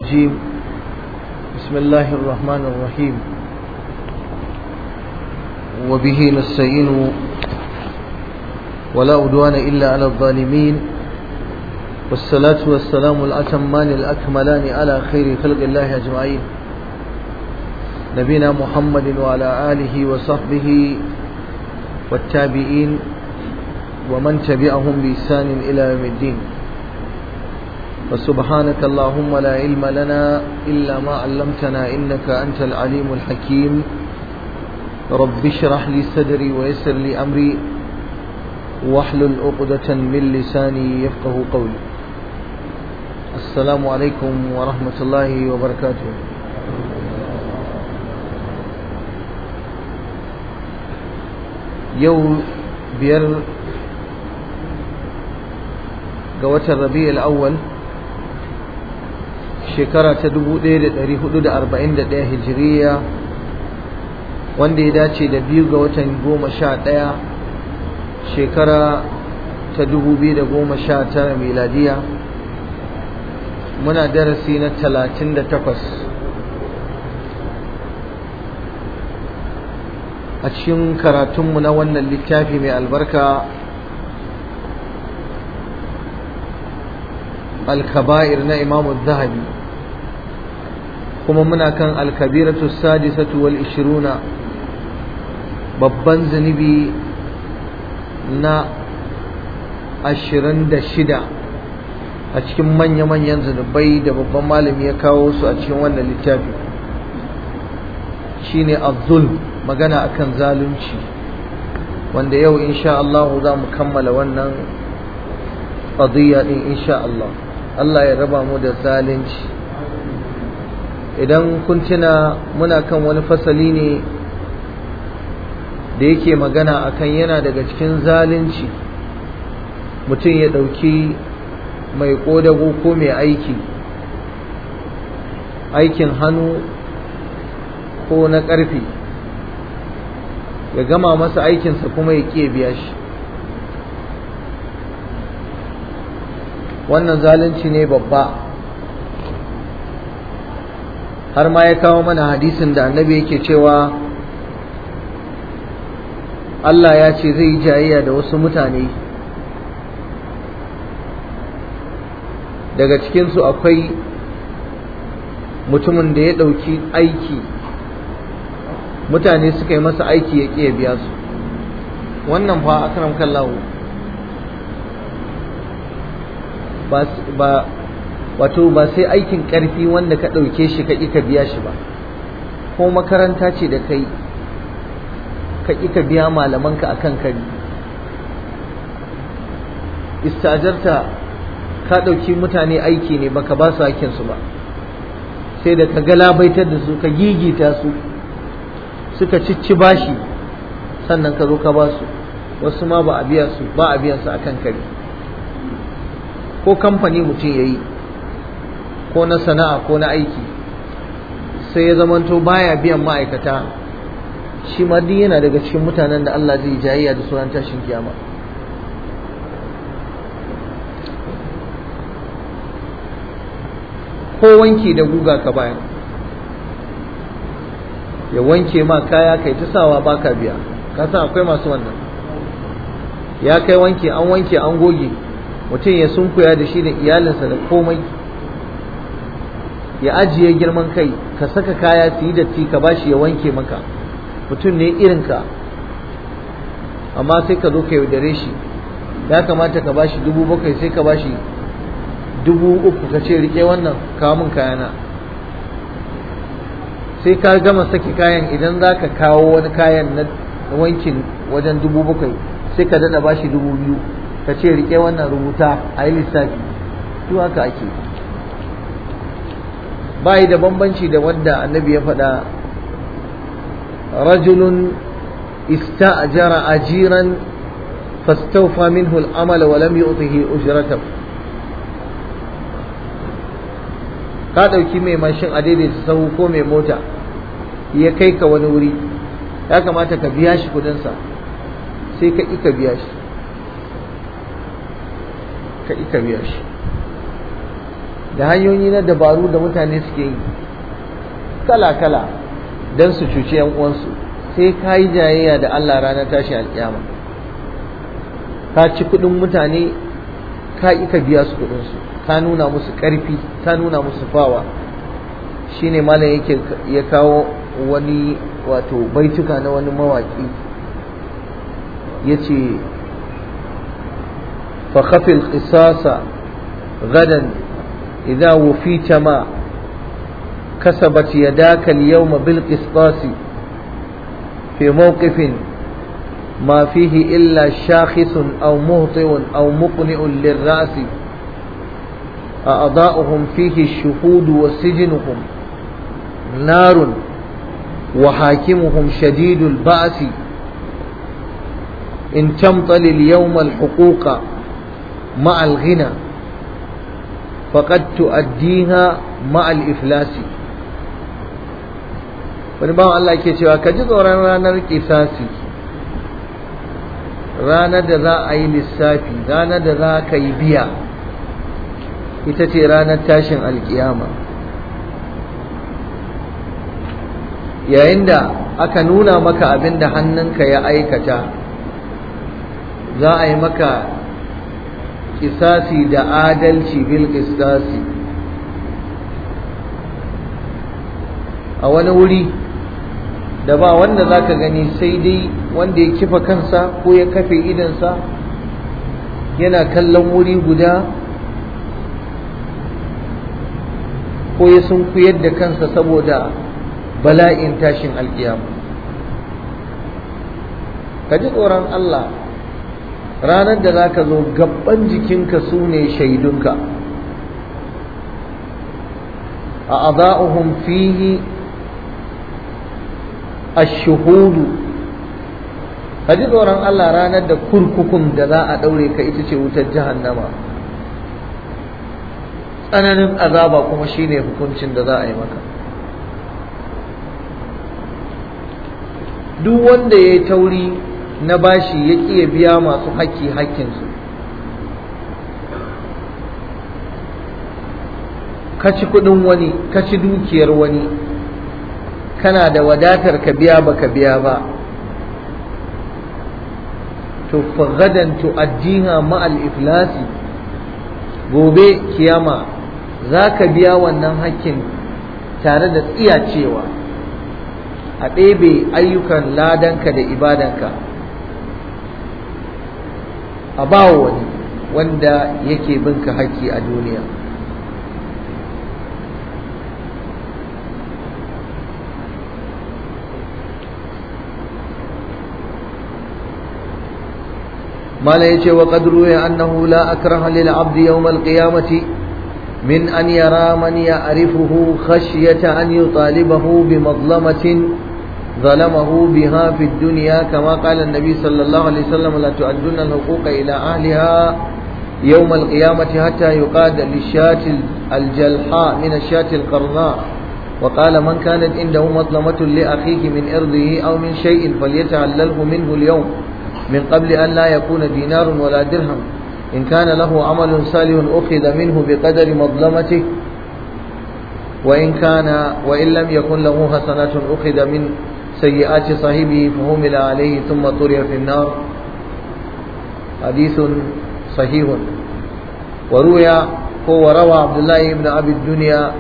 الرجيم بسم الله الرحمن الرحيم وبه نستعين ولا عدوان إلا على الظالمين والصلاة والسلام الأتمان الأكملان على خير خلق الله أجمعين نبينا محمد وعلى آله وصحبه والتابعين ومن تبعهم بإحسان إلى يوم الدين وسبحانك اللهم لا علم لنا إلا ما علمتنا إنك أنت العليم الحكيم رب اشرح لي صدري ويسر لي أمري واحلل عقدة من لساني يفقه قولي السلام عليكم ورحمة الله وبركاته يوم بير ga watan rabi'ul awwal shekara ta 1441 hijiriya wanda ya dace da biyu ga watan goma sha ɗaya shekara ta 2019 miladiya muna darasi na 38 a cikin karatunmu na wannan littafi mai albarka الكبائر نا إمام الذهبي كما منا كان الكبيرة السادسة والعشرون babban zunubi na ashirin da shida a cikin manya-manyan zunubai da babban malami ya kawo su a cikin wannan littafi shine abdul magana akan zalunci wanda yau insha Allah za mu kammala wannan qadiyya din insha Allah Allah ya raba mu da zalunci idan kun tuna muna kan wani fasali ne da yake magana akan yana daga cikin zalunci mutum ya ɗauki mai ƙodago ko mai aiki aikin hannu ko na ƙarfi ya gama masa aikinsa kuma ya ƙe biya shi wannan zalunci ne babba har ma ya kawo mana hadisin da annabi yake cewa Allah ya ce zai yi jayayya da wasu mutane daga cikinsu akwai mutumin da ya ɗauki aiki mutane suka yi masa aiki ya ƙi biya su wannan fa akram kallahu ba wato ba sai aikin ƙarfi wanda ka ɗauke shi ka ka biya shi ba ko makaranta ce da kai ka ka biya malamanka a kan kari istajarta ka ɗauki mutane aiki ne baka ba su hakinsu ba sai da ka galabaitar da su ka gigita su suka cicci bashi sannan ka zo ka ba su wasu ma ba a biya su ba a biyan su akan kari ko kamfani mutum ya yi ko na sana'a ko na aiki sai ya zamanto baya biyan ma'aikata shi ma duk yana daga cikin mutanen da Allah zai jayayya da sunan tashin kiyama ko wanki da guga ka bayan ya wanke ma kaya kai ta sawa baka biya ka san akwai masu wannan ya kai wanke an wanke an goge mutum ya sunkuya da shi da iyalinsa da komai ya ajiye girman kai ka saka kaya su yi datti ka bashi ya wanke maka mutum ne irinka amma sai ka zo ka yaudare shi ya kamata ka bashi dubu bakwai sai ka bashi dubu uku ka ce rike wannan kawo min kayana sai ka gama saki kayan idan za ka kawo wani kayan na wankin wajen dubu bakwai sai ka dada bashi dubu biyu ka ce rike wannan rubuta a yi lissafi duk haka ake bayi da bambanci da wanda annabi ya faɗa rajulun ista'jara ajiran fastawfa minhu al-amala wa lam yu'tihi ujratahu ka ɗauki mai mashin a daidaita sahu ko mai mota ya kai ka wani wuri ya kamata ka biya shi kudinsa sai ka ka biya shi ka ka biya shi da hanyoyi na dabaru da mutane suke yi kala-kala don su cuci 'yan uwansu sai ka yi jayayya da Allah ranar tashi alƙiyama ka ci kuɗin mutane ka ka biya su kuɗinsu ka nuna musu ƙarfi ka nuna musu fawa shine malam yake ya kawo wani wato baituka na wani mawaƙi ya ce فخف القصاص غدا إذا وفيت ما كسبت يداك اليوم بالقسطاس في موقف ما فيه إلا شاخص أو مهطئ أو مقنئ للرأس أعضاؤهم فيه الشهود وسجنهم نار وحاكمهم شديد البأس إن تمطل اليوم الحقوق مع الغنى فقد تؤديها مع الإفلاس wani bawan Allah ke cewa ka ji tsoron ranar kisasi ranar da za a yi lissafi ranar da za ka yi biya ita ce ranar tashin alkiyama yayin da aka nuna maka abin da hannunka ya aikata za a yi maka kisasi da adalci bil kisasi a wani wuri da ba wanda za ka gani sai dai wanda ya kifa kansa ko ya kafe idansa yana kallon wuri guda ko ya sunkuyar da kansa saboda bala'in tashin alkiyama ka ji tsoron Allah ranar da za ka zo gaban jikinka su ne shaidunka a aza'uhum fihi ashuhudu ka ji tsoron Allah ranar da kurkukun da za a ɗaure ka ita ce wutar jahannama tsananin azaba kuma shine hukuncin da za a yi maka duk wanda ya yi tauri na bashi ya ƙi ya biya masu haƙƙi haƙƙinsu ka ci kuɗin wani ka ci dukiyar wani kana da wadatar ka biya ba ka biya ba to fagadan tu'addiha ma'al iflasi gobe kiyama za ka biya wannan haƙƙin tare da tsiyacewa a ɗebe ayyukan ladanka da ibadanka a ba wani wanda yake binka haƙƙi a duniya ما لا يجي وقد روي أنه لا أكره للعبد يوم القيامة من أن يرى من يعرفه خشية أن يطالبه بمظلمة ظلمه بها في الدنيا كما قال النبي صلى الله عليه وسلم لا تؤدون الحقوق إلى أهلها يوم القيامة حتى يقاد للشاة الجلحاء من الشاة القرناء وقال من كانت عنده مظلمة لأخيه من إرضه أو من شيء فليتعلله منه اليوم من قبل أن لا يكون دينار ولا درهم إن كان له عمل صالح أخذ منه بقدر مظلمته وإن كان وإن لم يكن له حسنات أخذ من سيئات صاحبه فهمل عليه ثم طرح في النار حديث صحيح وروي هو روى عبد الله بن أبي الدنيا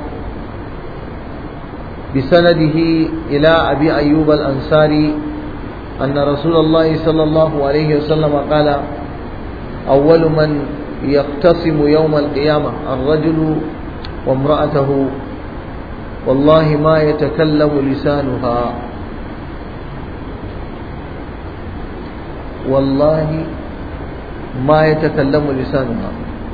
بسنده إلى أبي أيوب الأنصاري أن رسول الله صلى الله عليه وسلم قال أول من يقتصم يوم القيامة الرجل وامرأته والله ما يتكلم لسانها والله ما يتكلم لسانها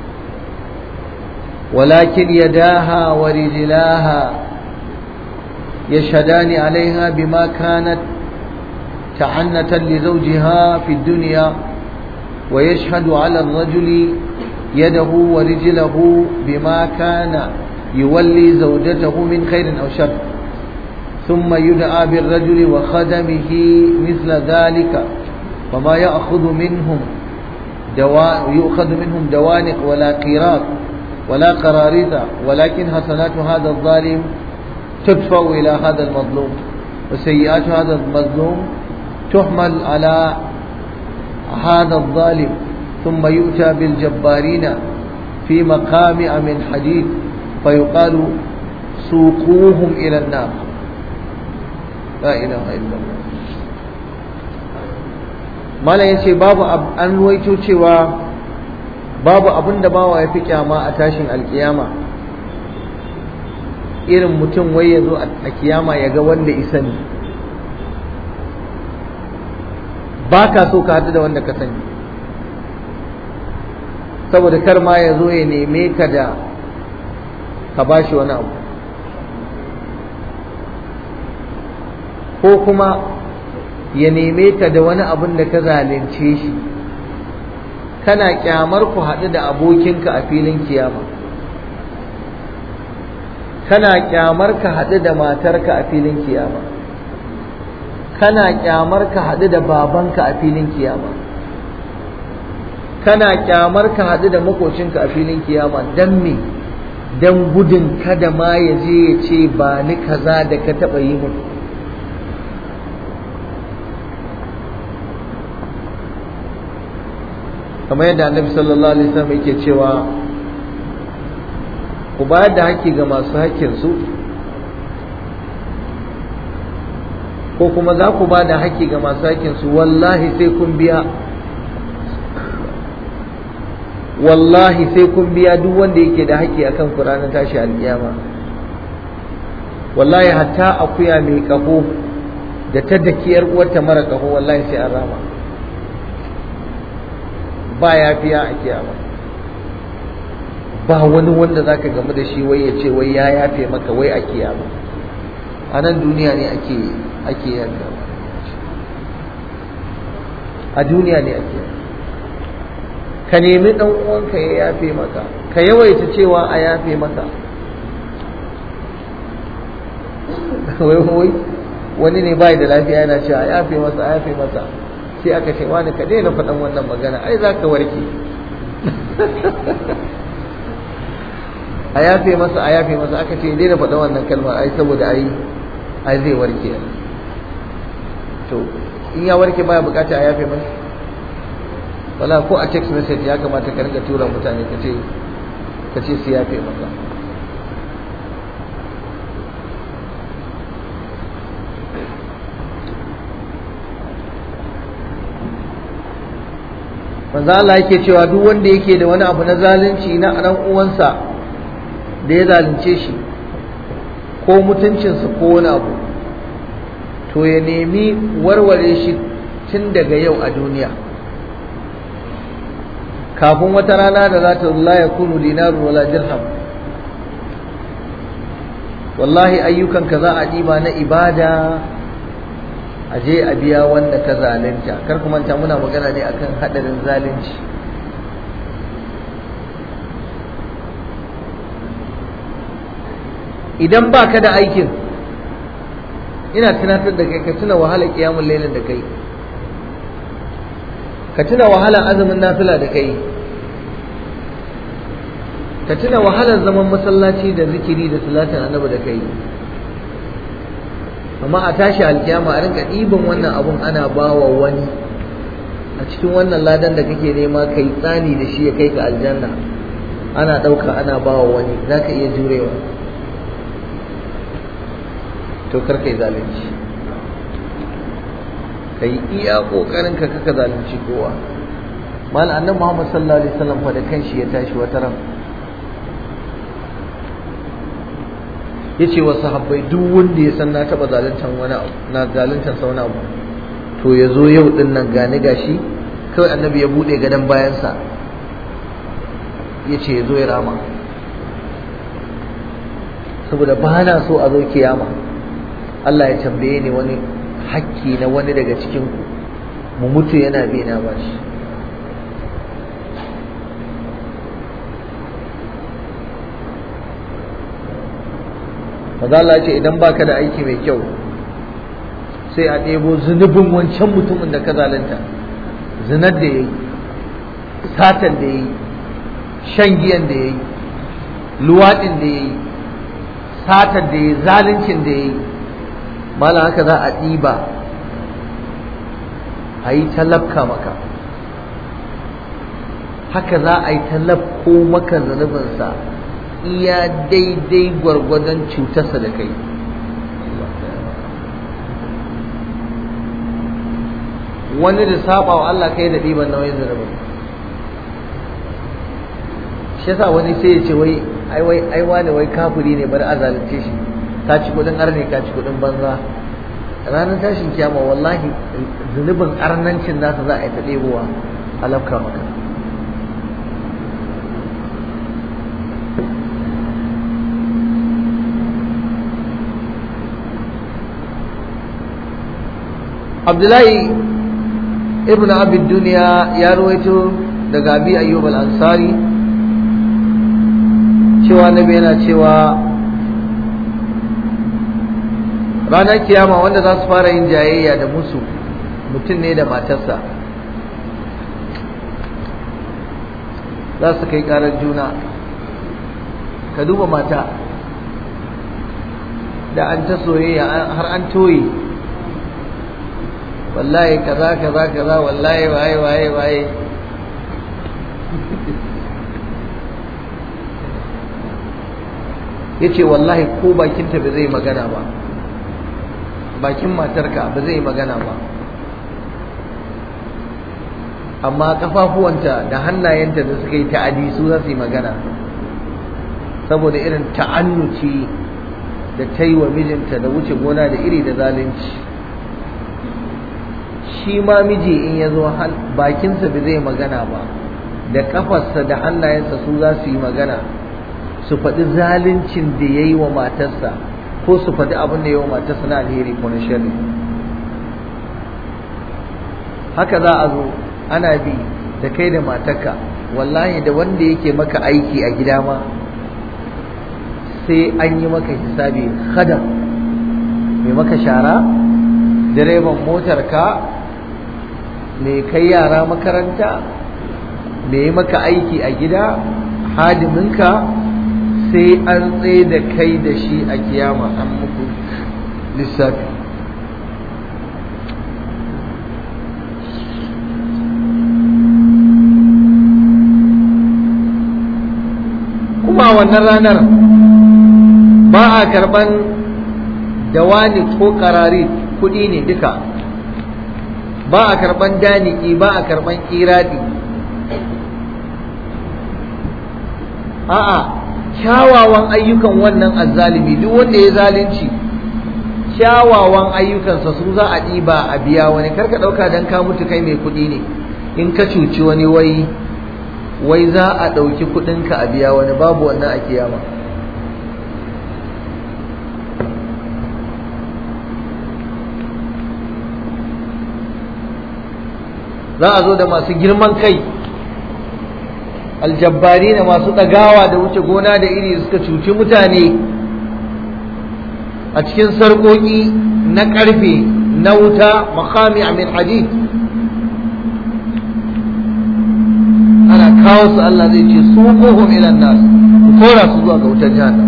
ولكن يداها ورجلاها يشهدان عليها بما كانت تعنة لزوجها في الدنيا ويشهد على الرجل يده ورجله بما كان يولي زوجته من خير أو شر ثم يدعى بالرجل وخدمه مثل ذلك فما يأخذ منهم دوا يؤخذ منهم دوانق ولا قيراط ولا قراريط ولكن حسنات هذا الظالم تدفع إلى هذا المظلوم وسيئات هذا المظلوم تحمل على هذا الظالم ثم يؤتى بالجبارين في مقامع من حديد فيقال سوقوهم إلى النار لا إله إلا الله malam ya ce babu an ruwaito cewa babu abin da bawa ya fi kyama a tashin alkiyama irin mutum wai ya zo a kiyama ya ga wanda isa ne ba ka so ka haɗu da wanda ka sani saboda kar ma ya zo ya neme ka da ka ba shi wani abu ko kuma ya neme ka da wani abun da ka zalunce shi kana kyamar ku haɗu da abokinka a filin kiyama kana kyamar ka haɗu da matarka a filin kiyama kana kyamar ka haɗu da babanka a filin kiyama kana kyamar ka haɗu da makocinka a filin kiyama don me don gudun kada ma ya je ya ce ba ni kaza da ka taɓa yi mun kamar yadda annabi sallallahu alaihi wasallam yake cewa ku bayar da haƙƙi ga masu haƙƙinsu ko kuma za ku ba da haƙƙi ga masu haƙƙinsu wallahi sai kun biya wallahi sai kun biya duk wanda yake da haƙƙi akan ku ranar tashi alƙiyama wallahi hatta akuya mai ƙaho da ta dakiyar uwarta mara ƙaho wallahi sai an rama ba ya fiya a kiyama ba wani wanda za ka gamu da shi wai ya ce wai ya yafe maka wai a kiyama a nan duniya ne ake ake yanka a duniya ne ake ka nemi ɗan uwanka ya yafe maka ka yawaita cewa a yafe maka wai wai wani ne bai da lafiya yana cewa a yafe masa a yafe masa sai aka ce wani ka daina faɗan wannan magana ai za ka warke a yafe masa a yafe masa aka ce daina faɗan wannan kalma ai saboda ai ai zai warke to in ya warke baya bukata a yafe masa wala ko a text message ya kamata ka rinka tura mutane ka ce ka ce su yafe maka manzo Allah yake cewa duk wanda yake da wani abu na zalunci na ɗan uwansa da ya zalunce shi ko mutuncinsa ko wani abu to ya nemi warware shi tun daga yau a duniya kafin wata rana da za ta la ya kunu dinaru wala dirham wallahi ayyukanka za a ɗiba na ibada a je a biya wanda ka zalunta kar ku manta muna magana ne akan hadarin zalunci idan ba ka da aikin ina tunatar da kai ka tuna wahalar kiyamun lailin da kai ka tuna wahalar azumin nafila da kai ka tuna wahalar zaman masallaci da zikiri da salatin annabi da kai amma a tashi alkiyama a rinka ɗiban wannan abun ana bawa wani a cikin wannan ladan da kake nema kai tsani da shi ya kai ka aljanna ana ɗauka ana bawa wani za ka iya jurewa to kar ka yi zalunci ka yi iya ƙoƙarin ka kaka zalunci kowa mal annabi muhammad sallallahu alaihi wasallam fa da kanshi ya tashi wata ran ya ce wa sahabbai duk wanda ya san na taɓa zaluntar wani abu na zaluntar sa wani abu to ya zo yau din nan gani gashi kawai annabi ya buɗe gadon bayansa ya ce ya zo ya rama saboda ba na so a zo kiyama Allah ya tambaye ni wani hakki na wani daga cikin ku mu mutu yana bi na bashi maza Allah ce idan baka da aiki mai kyau sai a ɗebo zunubin wancan mutumin da ka zalunta zinar da ya yi satan da ya yi shan giyan da ya yi luwaɗin da ya yi satar da ya yi zaluncin da ya yi mala haka za a ɗiba a yi talabka maka haka za a yi talabko maka zunubinsa iya daidai gwargwadon cutarsa da kai wani da saba wa Allah kai da ɗiban nauyin zunubin shi yasa wani sai ya ce wai ai wai ai wani wai kafiri ne bari a zalunce shi ka ci kudin arne ka ci kudin banza ranar tashin kiyama wallahi zunubin arnancin nasa za a yi ta ɗebowa a lafka maka abdullahi ibn abid duniya ya ruwaito daga abi ayyub al-ansari cewa nabi yana cewa ranar kiyama wanda za su fara yin jayayya da musu mutum ne da matarsa za su kai karar juna ka duba mata da an ta soyayya har an toye wallahi kaza kaza kaza wallahi waye waye waye ya ce wallahi ko bakinta ba zai magana ba bakin matarka ba zai magana ba amma kafafuwanta da hannayenta da suka yi ta'adi su za su yi magana saboda irin ta'annuci da ta yi wa mijinta da wuce gona da iri da zalunci shi ma miji in ya zo bakinsa ba zai magana ba da kafarsa da hannayensa su za su yi magana su faɗi zaluncin da ya yi wa matarsa ko su faɗi abin da ya yi wa matarsa na alheri ko na sharri haka za a zo ana bi da kai da matarka wallahi da wanda yake maka aiki a gida ma sai an yi maka hisabi khadam mai maka shara direban motarka mai kai yara makaranta mai maka aiki a gida hadiminka sai an tsaye da kai da shi a kiyama an muku lissafi kuma wannan ranar ba a karban dawani ko karari kudi ne duka ba a karban daniki ba a karban iradi a'a kyawawan ayyukan wannan azzalimi duk wanda ya zalunci kyawawan ayyukansa su za a ɗiba a biya wani karka ɗauka don ka mutu kai mai kuɗi ne in ka cuci wani wai wai za a ɗauki kuɗinka a biya wani babu wannan a kiyama za a zo da masu girman kai aljabbari na masu ɗagawa da wuce gona da iri suka cuci mutane a cikin sarƙoƙi na ƙarfe na wuta makami min hadid ana kawo su Allah zai ce su kohum ilan nas ku kora su zuwa ga wutar jahannam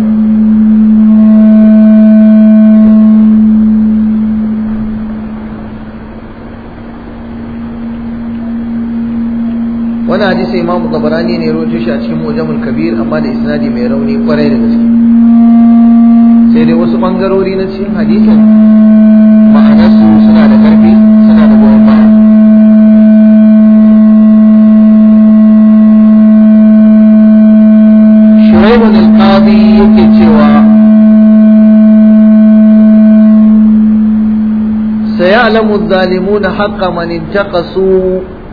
wani hadisi imamu tabarani ne rawaito shi a cikin mujamul kabir amma da isnadi mai rauni kwarai da gaske sai dai wasu bangarori na cikin hadisin ma'anarsu suna da karfi suna da goyon baya shuraibun al-qadi yake cewa سيعلم الظالمون حق من انتقصوا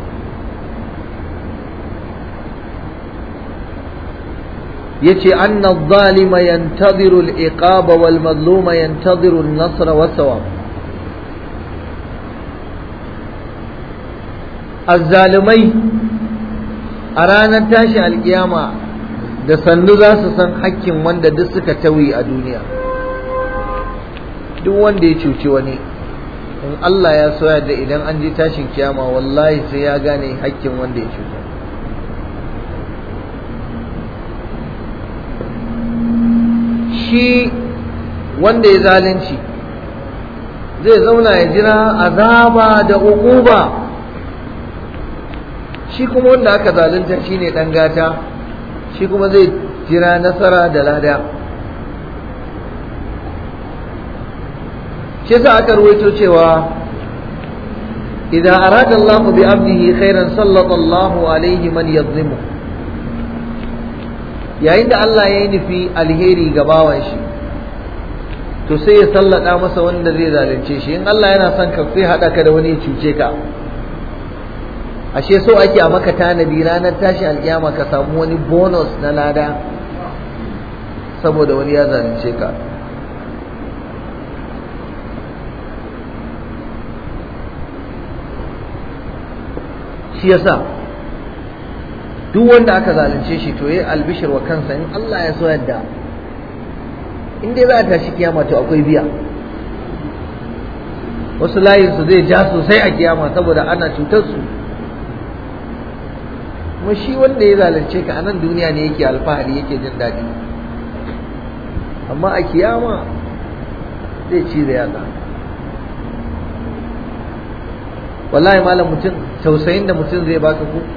yace anna adh-dhalima yantadhiru al-iqaba wal madluma yantadhiru an-nasra wa thawab azzalimai a ranar tashi alkiyama da sandu za su san hakkin wanda duk suka tawi a duniya duk wanda ya cuci wani in Allah ya soya da idan an je tashin kiyama wallahi sai ya gane hakkin wanda ya cuta shi wanda ya zalunci zai zauna ya jira azaba da uquba shi kuma wanda aka zalunta shine dan gata shi kuma zai jira nasara da lada shi sa aka ruwaito cewa idan arada Allah bi abdihi khairan sallata Allah alaihi man yadhlimu yayin da Allah ya yi nufi alheri ga bawan shi to sai ya sallada masa wanda zai zalunce shi in Allah yana son ka sai hada ka da wani ya cuce ka ashe so ake a maka tanadi ranar tashi alkiyama ka samu wani bonus na lada saboda wani ya zalunce ka shi yasa duk wanda aka zalunce shi to yayi albishir wa kansa in Allah ya so yadda in dai za a tashi kiyama to akwai biya wasu layin su zai ja sosai a kiyama saboda ana cutar su kuma shi wanda ya zalunce ka a nan duniya ne yake alfahari yake jin daɗi amma a kiyama zai ci da yatsa wallahi malam mutum tausayin da mutum zai baka ku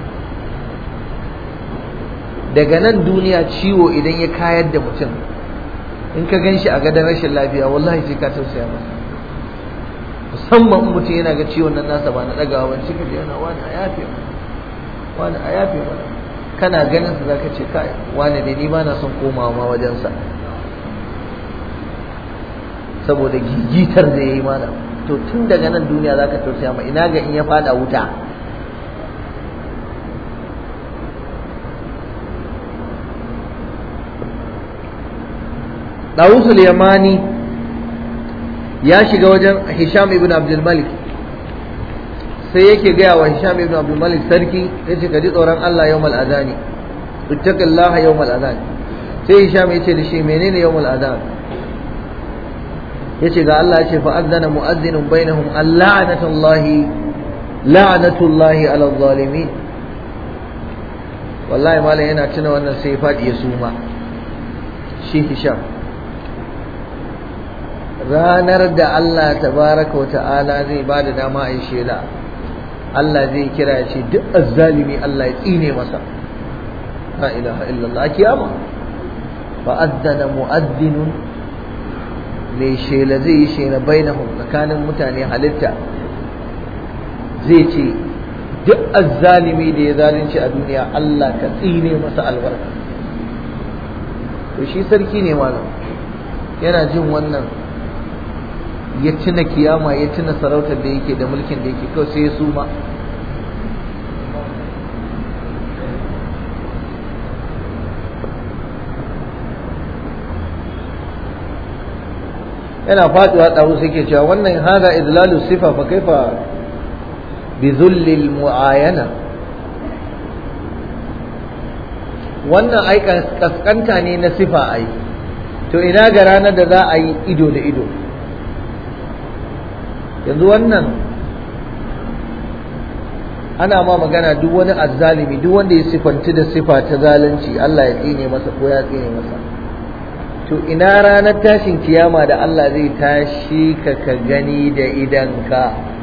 daga nan duniya ciwo idan ya kayar da mutum in ka gan shi a gadon rashin lafiya wallahi sai ka tausaya masa musamman mutum yana ga ciwon nan nasa ba na ɗagawa ban cika yana wani a yafe wani a yafe mana kana ganin sa zaka ce kai wani ne ni ba na son komawa ma wajensa saboda gigitar da yayi mana to tun daga nan duniya zaka tausaya ma ina ga in ya fada wuta Dawusul Yamani ya shiga wajen Hisham ibn Abdul Malik sai yake gaya wa Hisham ibn Abdul Malik sarki yace ka ji tsoron Allah yawmal adani ittaqillaha yawmal adani sai Hisham yace da shi menene yawmal adani yace ga Allah yace fa adzana mu'adhdhinun bainahum allanatullahi la'natullahi ala zalimin wallahi malam yana tuna wannan sai fadi ya suma shi Hisham ranar da Allah tabaraka wa ta'ala zai ba da dama a yi shela Allah zai kira ya ce duk azzalimi Allah ya tsine masa la ilaha illallah a kiyama fa addana mu'addinun mai shela zai yi shela bainahum tsakanin mutane halitta zai ce duk azzalimi da ya zalunci a duniya Allah ka tsine masa albarka to shi sarki ne malam yana jin wannan ya tuna kiyama ya tuna sarautar da yake da mulkin da yake kawai sai ya suma yana faduwa ɗaru sai ke cewa wannan hada idlalu sifa fa kaifa bi zullil mu'ayana wannan ai kaskanta ne na sifa ai to ina ga ranar da za a yi ido da ido yanzu wannan ana ma magana duk wani azzalimi duk wanda ya sifanci da sifa ta zalunci Allah ya tsine masa ko ya tsine masa to ina ranar tashin kiyama da Allah zai tashi ka ka gani da idanka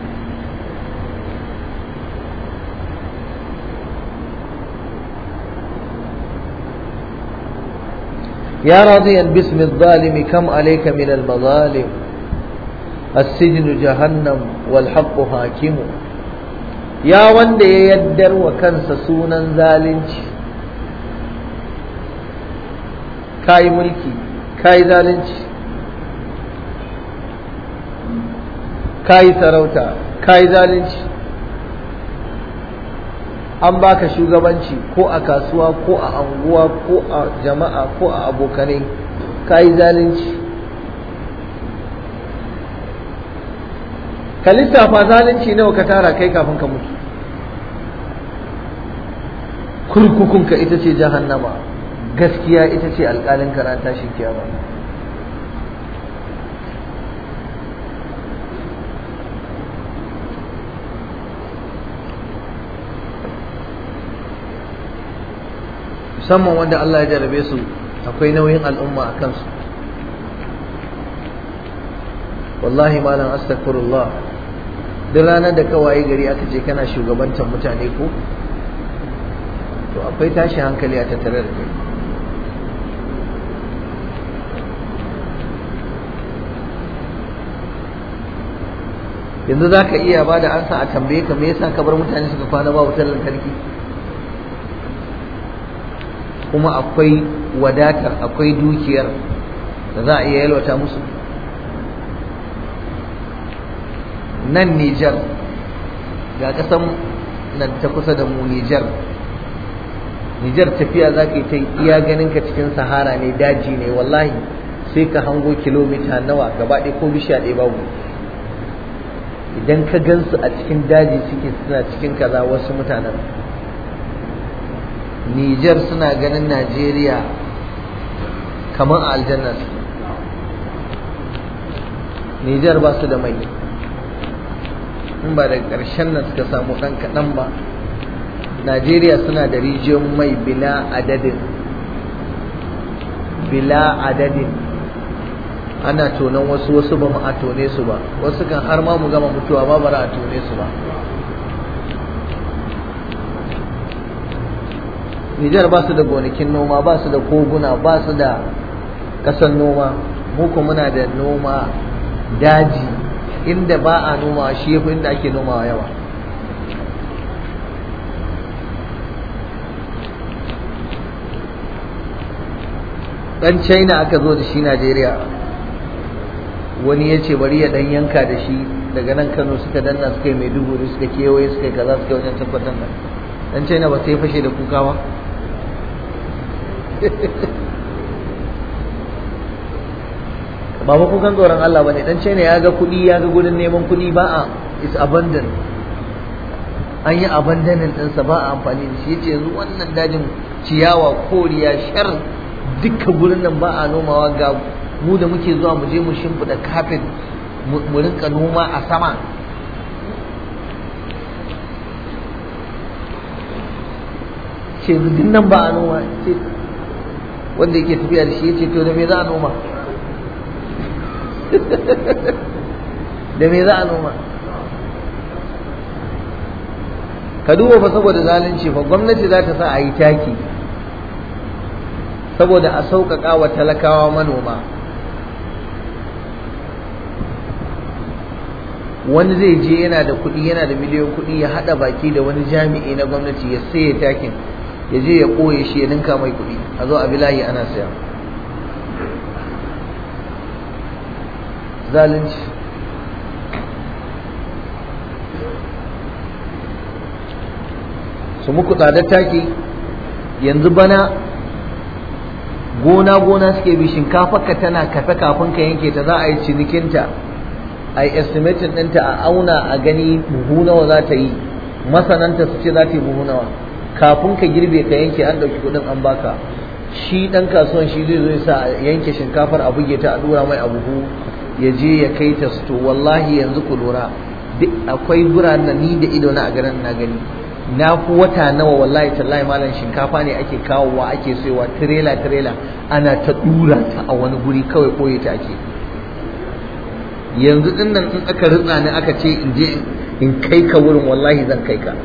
يا راضيا باسم الظالم كم عليك من المظالم السجن جهنم والحق حاكم يا وند يدر وكنس سونا ظالمش كاي ملكي كاي ظالمش كاي سروتا كاي ظالمش an baka shugabanci ko a kasuwa ko a anguwa ko a jama'a ko a abokanai ka yi zalunci ka lissafa zalunci nawa ka tara kai kafin ka mutu kurkukunka ita ce jahannama gaskiya ita ce alƙalin karanta shi kiyama musamman wanda Allah ya jarabe su akwai nauyin al'umma a kansu wallahi malam astaghfirullah duk ranar da ka waye gari aka ce kana shugabantar mutane ko to akwai tashi hankali a tattare da kai yanzu za ka iya ba da ansa a tambaye ka me yasa ka bar mutane suka kwana ba wutar lantarki kuma akwai wadatar akwai dukiyar da za a iya yalwata musu nan Nijar ga kasan nan ta kusa da mu Nijar Nijar tafiya za ka yi ta iya ganin ka cikin sahara ne daji ne wallahi sai ka hango kilomita nawa gaba ɗaya ko bishiya ɗaya babu idan ka gansu a cikin daji suke suna cikin kaza wasu mutanen Nijar suna ganin Najeriya kamar a aljanna su Nijar ba su da mai in ba da ƙarshen nan suka samu ɗan kaɗan ba Najeriya suna da rijiyoyin mai bila adadin bila adadin ana tonon wasu wasu ba mu a tone su ba wasu kan har ma mu gama mutuwa ba bara a tone su ba Nijar ba su da gonakin noma ba su da koguna ba su da ƙasan noma muku muna da noma daji inda ba a noma shi yafi inda ake nomawa yawa dan china aka zo da shi najeriya wani ya ce bari ya dan yanka da shi daga nan kano suka danna suka yi maiduguri suka kewaye suka yi kaza suka wajen tabbatar da dan china ba sai fashe da kuka ba ba ba kukan tsoron Allah ba ne dan china ya ga kuɗi ya ga gudun neman kuɗi ba a is abandon an yi abandonin ɗinsa ba a amfani da shi ya ce yanzu wannan dajin ciyawa koriya shar dukkan gurin nan ba a nomawa ga mu da muke zuwa mu je mu shimfiɗa kafin mu rinka noma a sama ce duk nan ba a noma ce wanda yake tafiya da shi ya ce to da me za a noma da me za a noma ka duba fa saboda zalunci fa gwamnati za ta sa a yi taki saboda a sauƙaƙa wa talakawa manoma wani zai je yana da kuɗi yana da miliyan kuɗi ya haɗa baki da wani jami'i na gwamnati ya saye takin ya je ya ɓoye shi ya ninka mai kuɗi a zo a bilayi ana saya zalunci su muku tsadar taki yanzu bana gona-gona suke bi shinkafarka tana kafe kafin ka yanke ta za a yi cinikinta a yi estimatin ɗinta a auna a gani buhu nawa za ta yi masananta su ce za ta yi buhu nawa kafin ka girbe ka yanke an ɗauki kuɗin an baka shi ɗan kasuwan shi zai zo ya sa yanke shinkafar a buge ta a ɗora mai a buhu ya je ya kai ta to wallahi yanzu ku lura duk akwai guraren ni da ido na a garin na gani na fi wata nawa wallahi tallahi malam shinkafa ne ake kawowa ake sayowa tirela tirela ana ta dura ta a wani guri kawai koye ta ake yanzu din nan in aka ritsa ni aka ce in je in kai ka wurin wallahi zan kai ka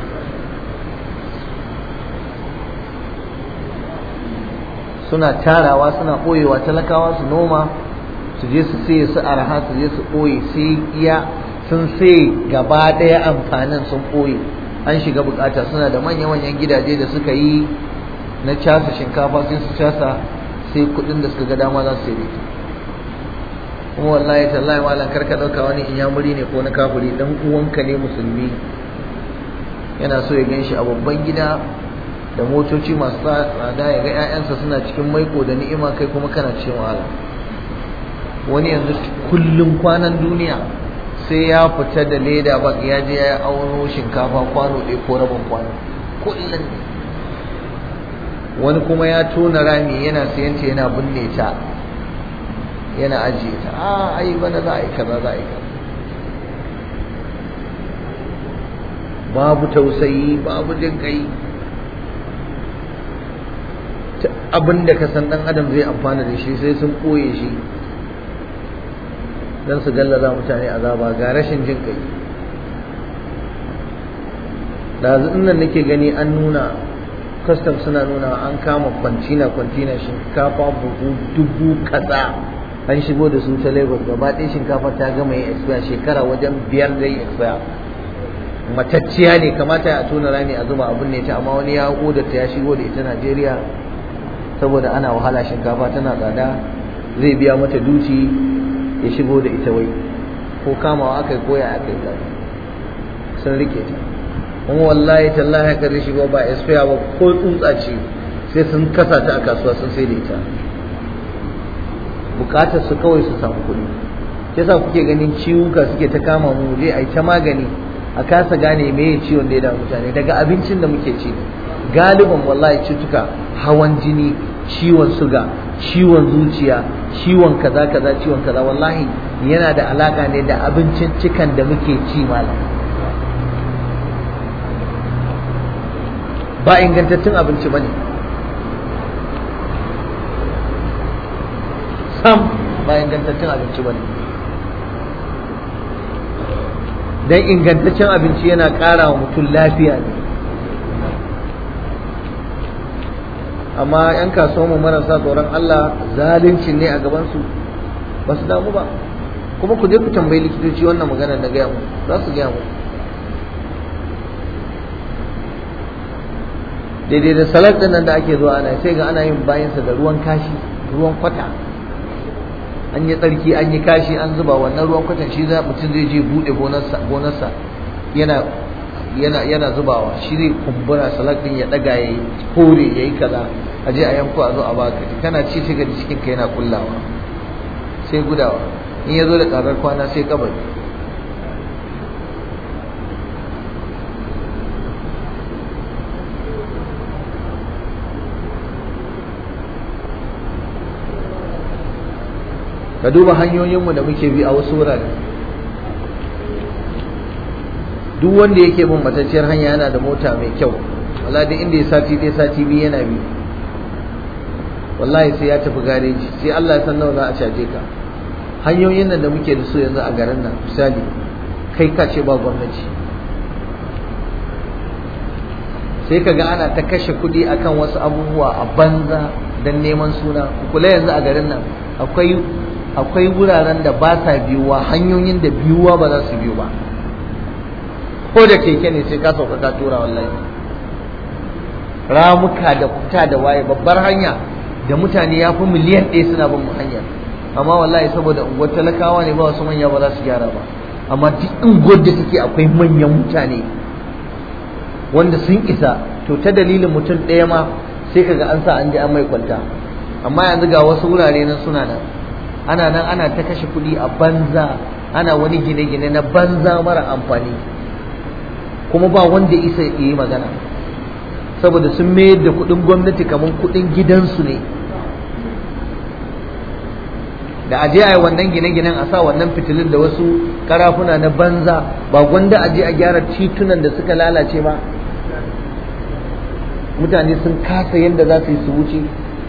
suna tarawa suna ɓoyewa talakawa su noma su je su sai su arha su je su ɓoye sai iya sun sai gaba ɗaya amfanin sun ɓoye an shiga bukata suna da manya-manyan gidaje da suka yi na casa shinkafa sai su casa sai kudin da suka ga dama za su sai kuma wallahi tallahi malam karka dauka wani inyamuri ne ko na kafiri dan uwanka ne musulmi yana so ya ganshi a babban gida da motoci masu tsada ya ga 'ya'yansa suna cikin maiko da ni'ima kai kuma kana cikin wahala wani yanzu kullum kwanan duniya sai ya fita da leda ba ya je ya auno shinkafa kwano ɗaya ko rabin kwano kullum wani kuma ya tona rami yana sayanta yana binne ta yana ajiye ta a ai bana za a yi kaza za a yi kaza babu tausayi babu jin kai abin da ka san dan adam zai amfana da shi sai sun ɓoye shi don su gallaza mutane azaba ga rashin jin kai da nan nake gani an nuna custom suna nuna an kama kwantina kwantina shinkafa buhu dubu kaza an shigo da su ta lagos gaba ɗaya shinkafa ta gama yin expire shekara wajen biyar da yin expire matacciya ne kamata a tona rami a zuba abin ne ta amma wani ya ta ya shigo da ita najeriya saboda ana wahala shinkafa tana tsada zai biya mata duci ya shigo da ita wai ko kamawa aka yi koya aka yi sun rike ta kuma wallahi tallahi aka rishi ba ba expire ba ko tsuntsa ce sai sun kasa ta a kasuwa sun sai da ita bukatar su kawai su samu kuɗi yasa kuke ganin ciwuka suke ta kama mu je a yi ta magani a kasa gane meye ciwon da ya damu mutane daga abincin da muke ci galiban wallahi cutuka hawan jini ciwon suga ciwon zuciya ciwon kaza kaza ciwon kaza wallahi yana da alaka ne da abincin cikan da muke ci malam ba ingantattun abinci bane sam ba ingantaccen abinci bane dan ingantaccen abinci yana ƙara wa mutum lafiya ne amma 'yan kasuwanmu marasa tsoron Allah zalunci ne a gabansu ba su damu ba kuma ku je ku tambayi likitoci wannan magana da gaya mu za su gaya mu daidai da salat din nan da ake zuwa ana sai ga ana yin bayansa da ruwan kashi ruwan kwata an yi tsarki an yi kashi an zuba wannan ruwan kwatan shi za mutum zai je bude gonarsa yana yana yana zubawa shi zai kumbura salak din ya daga ya yi kore ya yi kaza a je a yanko a zo a baka kana ci shiga da cikin ka yana kullawa sai gudawa in ya zo da karar kwana sai kabari ka duba hanyoyinmu da muke bi a wasu wurare duk wanda yake bin matacciyar hanya yana da mota mai kyau wallahi duk inda ya sati ɗaya sati biyu yana bi wallahi sai ya tafi gareji sai Allah ya san nawa za a caje ka hanyoyin nan da muke da su yanzu a garin nan misali kai ka ce ba gwamnati sai ka ga ana ta kashe kuɗi akan wasu abubuwa a banza don neman suna kula yanzu a garin nan akwai akwai wuraren da ba sa biyuwa hanyoyin da biyuwa ba za su biyu ba ko da keke ne sai ka sauka ka tura wallahi ramuka da kuta da waye babbar hanya da mutane ya fi miliyan ɗaya suna bin hanyar amma wallahi saboda unguwar talakawa ne ba wasu manya ba za su gyara ba amma duk unguwar da take akwai manyan mutane wanda sun isa to ta dalilin mutum ɗaya ma sai kaga an sa an ji an mai kwalta amma yanzu ga wasu wurare nan suna nan ana nan ana ta kashe kuɗi a banza ana wani gine-gine na banza mara amfani kuma ba wanda isa ya yi magana saboda sun mayar da kuɗin gwamnati kamar kuɗin gidansu ne da aje a yi wannan gine-ginen a sa wannan fitilun da wasu karafuna na banza ba gwanda aje a gyara titunan da suka lalace ba mutane sun kasa yadda za su yi su wuce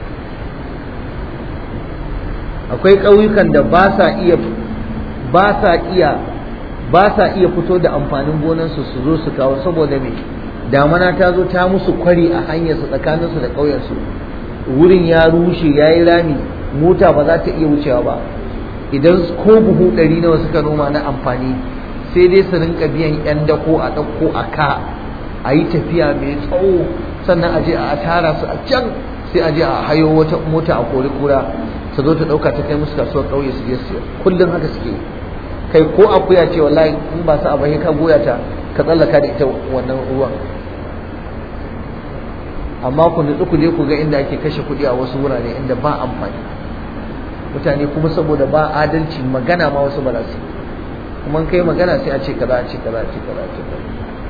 akwai ƙauyukan da ba sa iya ba sa iya ba sa iya fito da amfanin gonansu su zo su kawo saboda me damana ta zo ta musu kwari a hanyar su tsakanin su da ƙauyen su wurin ya rushe ya yi rami mota ba za ta iya wucewa ba idan ko buhu ɗari nawa suka noma na amfani sai dai su rinka biyan yan dako a ɗauko a ka a yi tafiya mai tsawo sannan a je a tara su a can sai a je a hayo wata mota a kori kura ta zo ta ɗauka ta kai musu kasuwar ƙauye su je su kullum haka suke kai ko akuya ce wallahi in ba sa abai ka goya ta ka tsallaka da ita wannan ruwan amma ku nutsu ku je ku ga inda ake kashe kuɗi a wasu wurare inda ba amfani mutane kuma saboda ba adalci magana ma wasu ba su kuma kai magana sai a ce kaza a ce kaza a ce kaza a ce kaza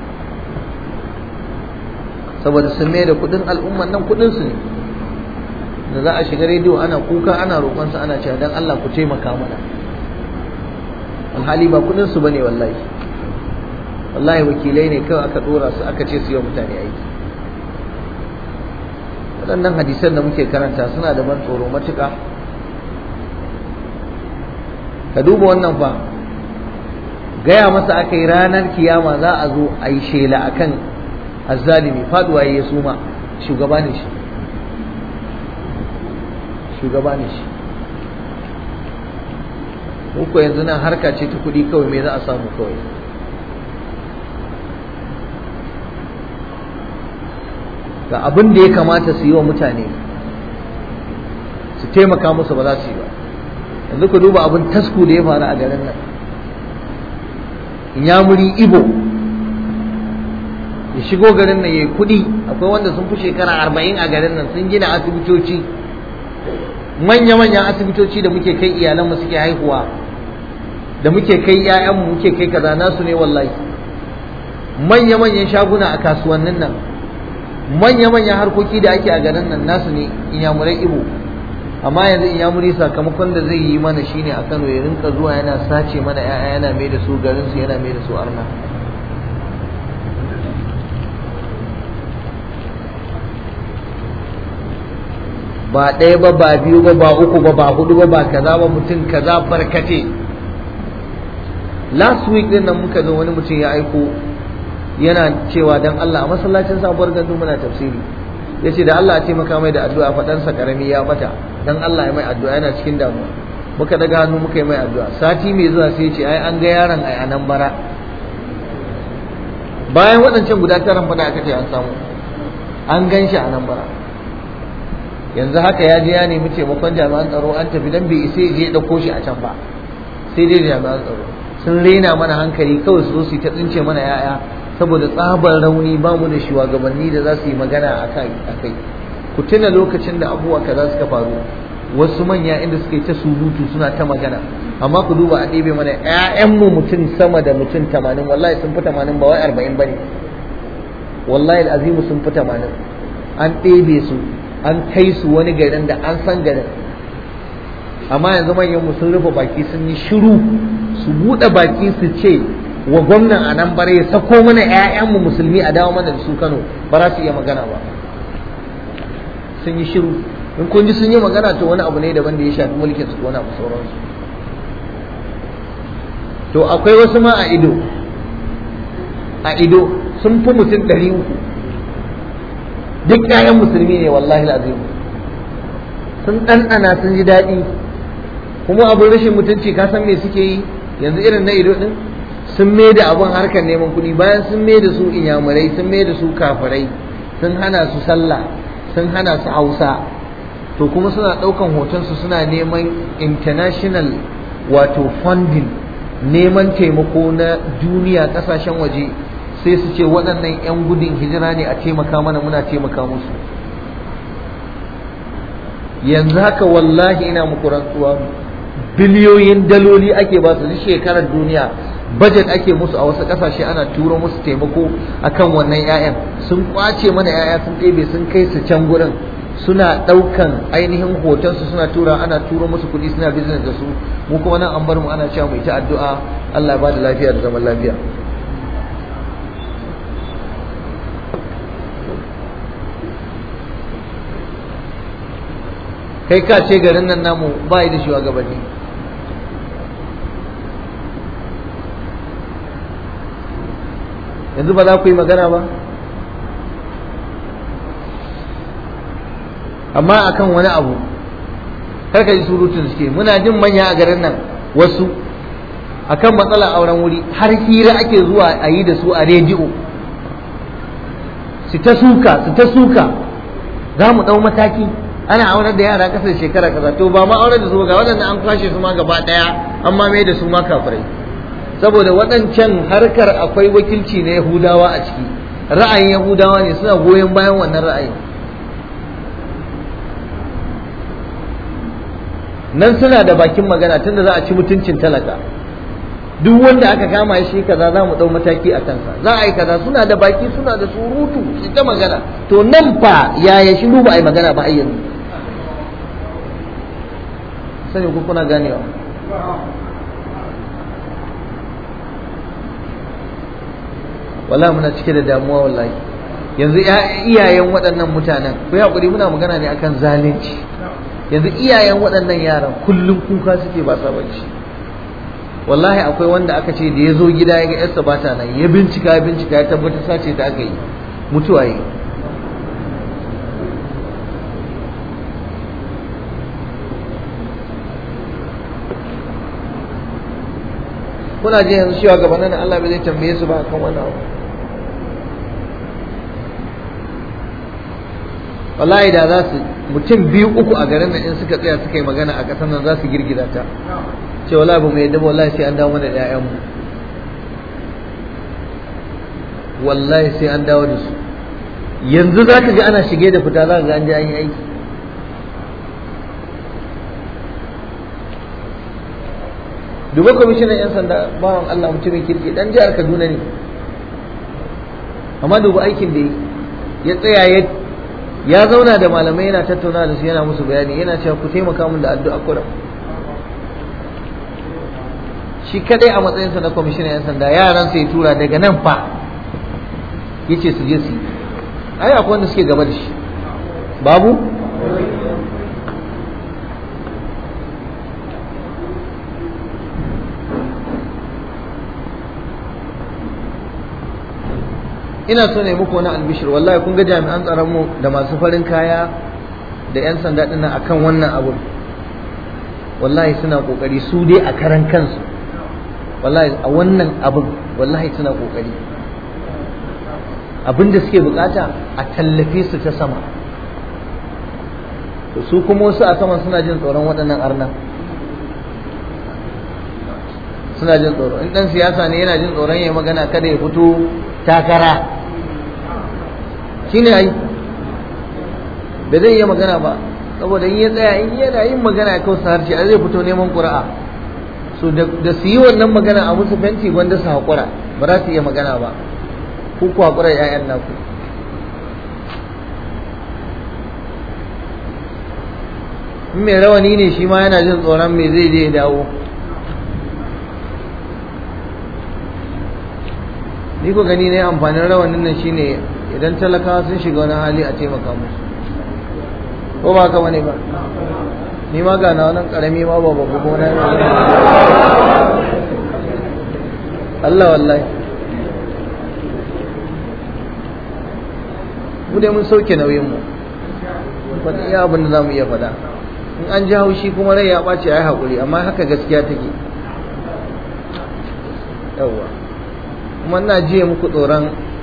saboda sun mai da kuɗin al'umman nan kuɗin su ne da za a shiga rediyo ana kuka ana roƙonsa ana cewa dan Allah ku taimaka mana alhali ba kudin su bane wallahi wallahi wakilai ne kawai aka dora su aka ce su yi mutane aiki waɗannan hadisan da muke karanta suna da ban tsoro matuƙa ka duba wannan fa gaya masa aka yi ranar kiyama za a zo a yi shela akan azzalimi faduwa ya suma shugaba ne shi shugaba ne shi ko yanzu nan harka ce ta kuɗi kawai me za a samu kawai ga abin da ya kamata su yi wa mutane su taimaka musu ba za su yi ba yanzu ku duba abin tasku da ya faru a garin nan inyamuri ibo ya shigo garin nan ya yi kuɗi akwai wanda sun fi shekara arba'in a garin nan sun gina asibitoci manya-manyan asibitoci da muke kai iyalanmu suke haihuwa da muke kai 'ya'yanmu muke kai kaza nasu ne wallahi manya-manyan shaguna a kasuwannin nan manya-manyan harkoki da ake a garin nan nasu ne inyamurai ibo amma yanzu inyamuri sakamakon da zai yi mana shine a kano ya rinka zuwa yana sace mana 'ya'ya yana mai da su garinsu yana mai da su arna ba ɗaya ba ba biyu ba ba uku ba ba hudu ba ba kaza ba mutum kaza barkate last week din nan muka zo wani mutum ya aiko yana cewa dan Allah a masallacin sabuwar gandu muna tafsiri ya ce da Allah a taimaka mai da addu'a faɗansa karami ya bata dan Allah ya mai addu'a yana cikin damuwa muka daga hannu muka yi mai addu'a sati mai zuwa sai ce ai an ga yaron ai anan bara bayan waɗancan guda taran fada aka ce an samu an gan shi a nan bara yanzu haka ya je ya nemi taimakon jami'an tsaro an tafi dan bai isa je ya dauko shi a can ba sai dai jami'an tsaro sun rena mana hankali kawai su zo su ta tsince mana yaya saboda tsabar rauni ba mu da shugabanni da za su yi magana a kai ku tuna lokacin da abubuwa kaza suka faru wasu manya inda suka yi ta surutu suna ta magana amma ku duba a ɗebe mana ƴaƴanmu mutum sama da mutum tamanin wallahi sun fi tamanin ba wai arba'in ba ne wallahi azimu sun fi tamanin an ɗebe su an kai su wani garin da an san garin amma yanzu manyan mu sun rufe baki sun yi shiru su buɗe baki su ce wa gwamnan a nan bare ya sako mana ƴaƴanmu musulmi a dawo mana da su Kano ba za su iya magana ba sun yi shiru in kun ji sun yi magana to wani abu ne daban da ya shafi mulkin su wani abu sauransu to akwai wasu ma a ido a ido sun fi mutum ɗari uku duk ƴaƴan musulmi ne wallahi azim sun ɗanɗana sun ji daɗi kuma abin rashin mutunci ka san me suke yi yanzu irin na ido ɗin sun mai da abin harkar neman kuɗi bayan sun mai da su inyamurai sun mai da su kafirai sun hana su sallah sun hana su hausa to kuma suna ɗaukan hotonsu suna neman international wato funding neman taimako na duniya ƙasashen waje sai su ce waɗannan 'yan gudun hijira ne a taimaka mana muna taimaka musu yanzu haka wallahi ina muku rantsuwa biliyoyin daloli ake ba su duk shekarar duniya budget ake musu a wasu ƙasashe ana turo musu taimako akan wannan 'ya'yan sun kwace mana 'ya'ya sun ɗebe sun kai su can gurin suna ɗaukan ainihin hotonsu suna tura ana turo musu kuɗi suna business da su mu kuma nan an bar mu ana cewa mu ta addu'a Allah ya bada lafiya da zaman lafiya kai ka ce garin nan namu ba da shugabanni yanzu ba za ku yi magana ba amma akan wani abu kar ka ji surutun suke muna jin manya a garin nan wasu akan matsalar auren wuri har hira ake zuwa a yi da su a rediyo su ta suka su ta suka za mu ɗau mataki ana aurar da yara kasar shekara kaza to ba ma aurar da su ga waɗanda an kwashe su ma gaba ɗaya an ma mai da su ma kafirai saboda waɗancan harkar akwai wakilci na yahudawa a ciki ra'ayin yahudawa ne suna goyon bayan wannan ra'ayin nan suna da bakin magana tunda za a ci mutuncin talaka duk wanda aka kama shi kaza za mu ɗau mataki a kansa za a yi kaza suna da baki suna da surutu su ta magana to nan fa yaya shi ba a yi magana ba yanzu sani ku kuna ganewa wallahi muna cike da damuwa wallahi yanzu iyayen waɗannan mutanen ku yi haƙuri muna magana ne akan zalunci yanzu iyayen waɗannan yaran kullum kuka suke ba sa bacci wallahi akwai wanda aka ce da ya zo gida ya ga yarsa ba ta nan ya bincika ya bincika ya tabbatar sace ta aka yi mutuwa yi kuna ji yanzu cewa gabanin Allah bai zai tambaye su ba kan wannan abu wallahi da za su mutum biyu uku a garin nan in suka tsaya suka yi magana a ƙasar nan za su girgiza ta ce wallahi ba mu yadda wallahi sai an dawo mana da ƴaƴanmu wallahi sai an dawo da su yanzu za ka ji ana shige da fita za ka ga an je an yi aiki duba kwamishinan 'yan sanda bawan Allah mutumin kirki dan jihar Kaduna ne amma duba aikin da ya tsaya ya ya zauna da malamai yana tattauna da su yana musu bayani yana cewa ku taimaka min da addu'a kuram shi kadai a matsayinsa na kwamishinan 'yan sanda yaran sai tura daga nan fa yace su je su yi ai akwai wanda suke gaba da shi babu ina so ne muku wani albishir wallahi kun ga jami'an tsaron mu da masu farin kaya da 'yan sanda ɗin akan wannan abun wallahi suna kokari su dai a karan kansu wallahi a wannan abun wallahi suna kokari abin da suke bukata a tallafe su ta sama su kuma wasu a saman suna jin tsoron waɗannan arna suna jin tsoro in ɗan siyasa ne yana jin tsoron ya magana kada ya fito takara shine ai ba zai iya magana ba saboda in ya tsaya in yana yin magana ya kausa harshe a zai fito neman ƙura'a so da su yi wannan magana a musu fenti gwanda su haƙura ba za su iya magana ba ku ku haƙura ‘ya'yan naku in mai rawani ne shi ma yana jin tsoron me zai je ya dawo ni ko gani ne amfanin rawanin nan shine idan talakawa sun shiga wani hali a taimaka musu ko ba ka bane ba ni ma ga na wannan karami ma ba babu ko na Allah wallahi mu dai mun sauke nauyin mu faɗi iya abin da za mu iya faɗa in an ji haushi kuma rai ya ɓace ai haƙuri amma haka gaskiya take yawwa kuma ina jiya muku tsoron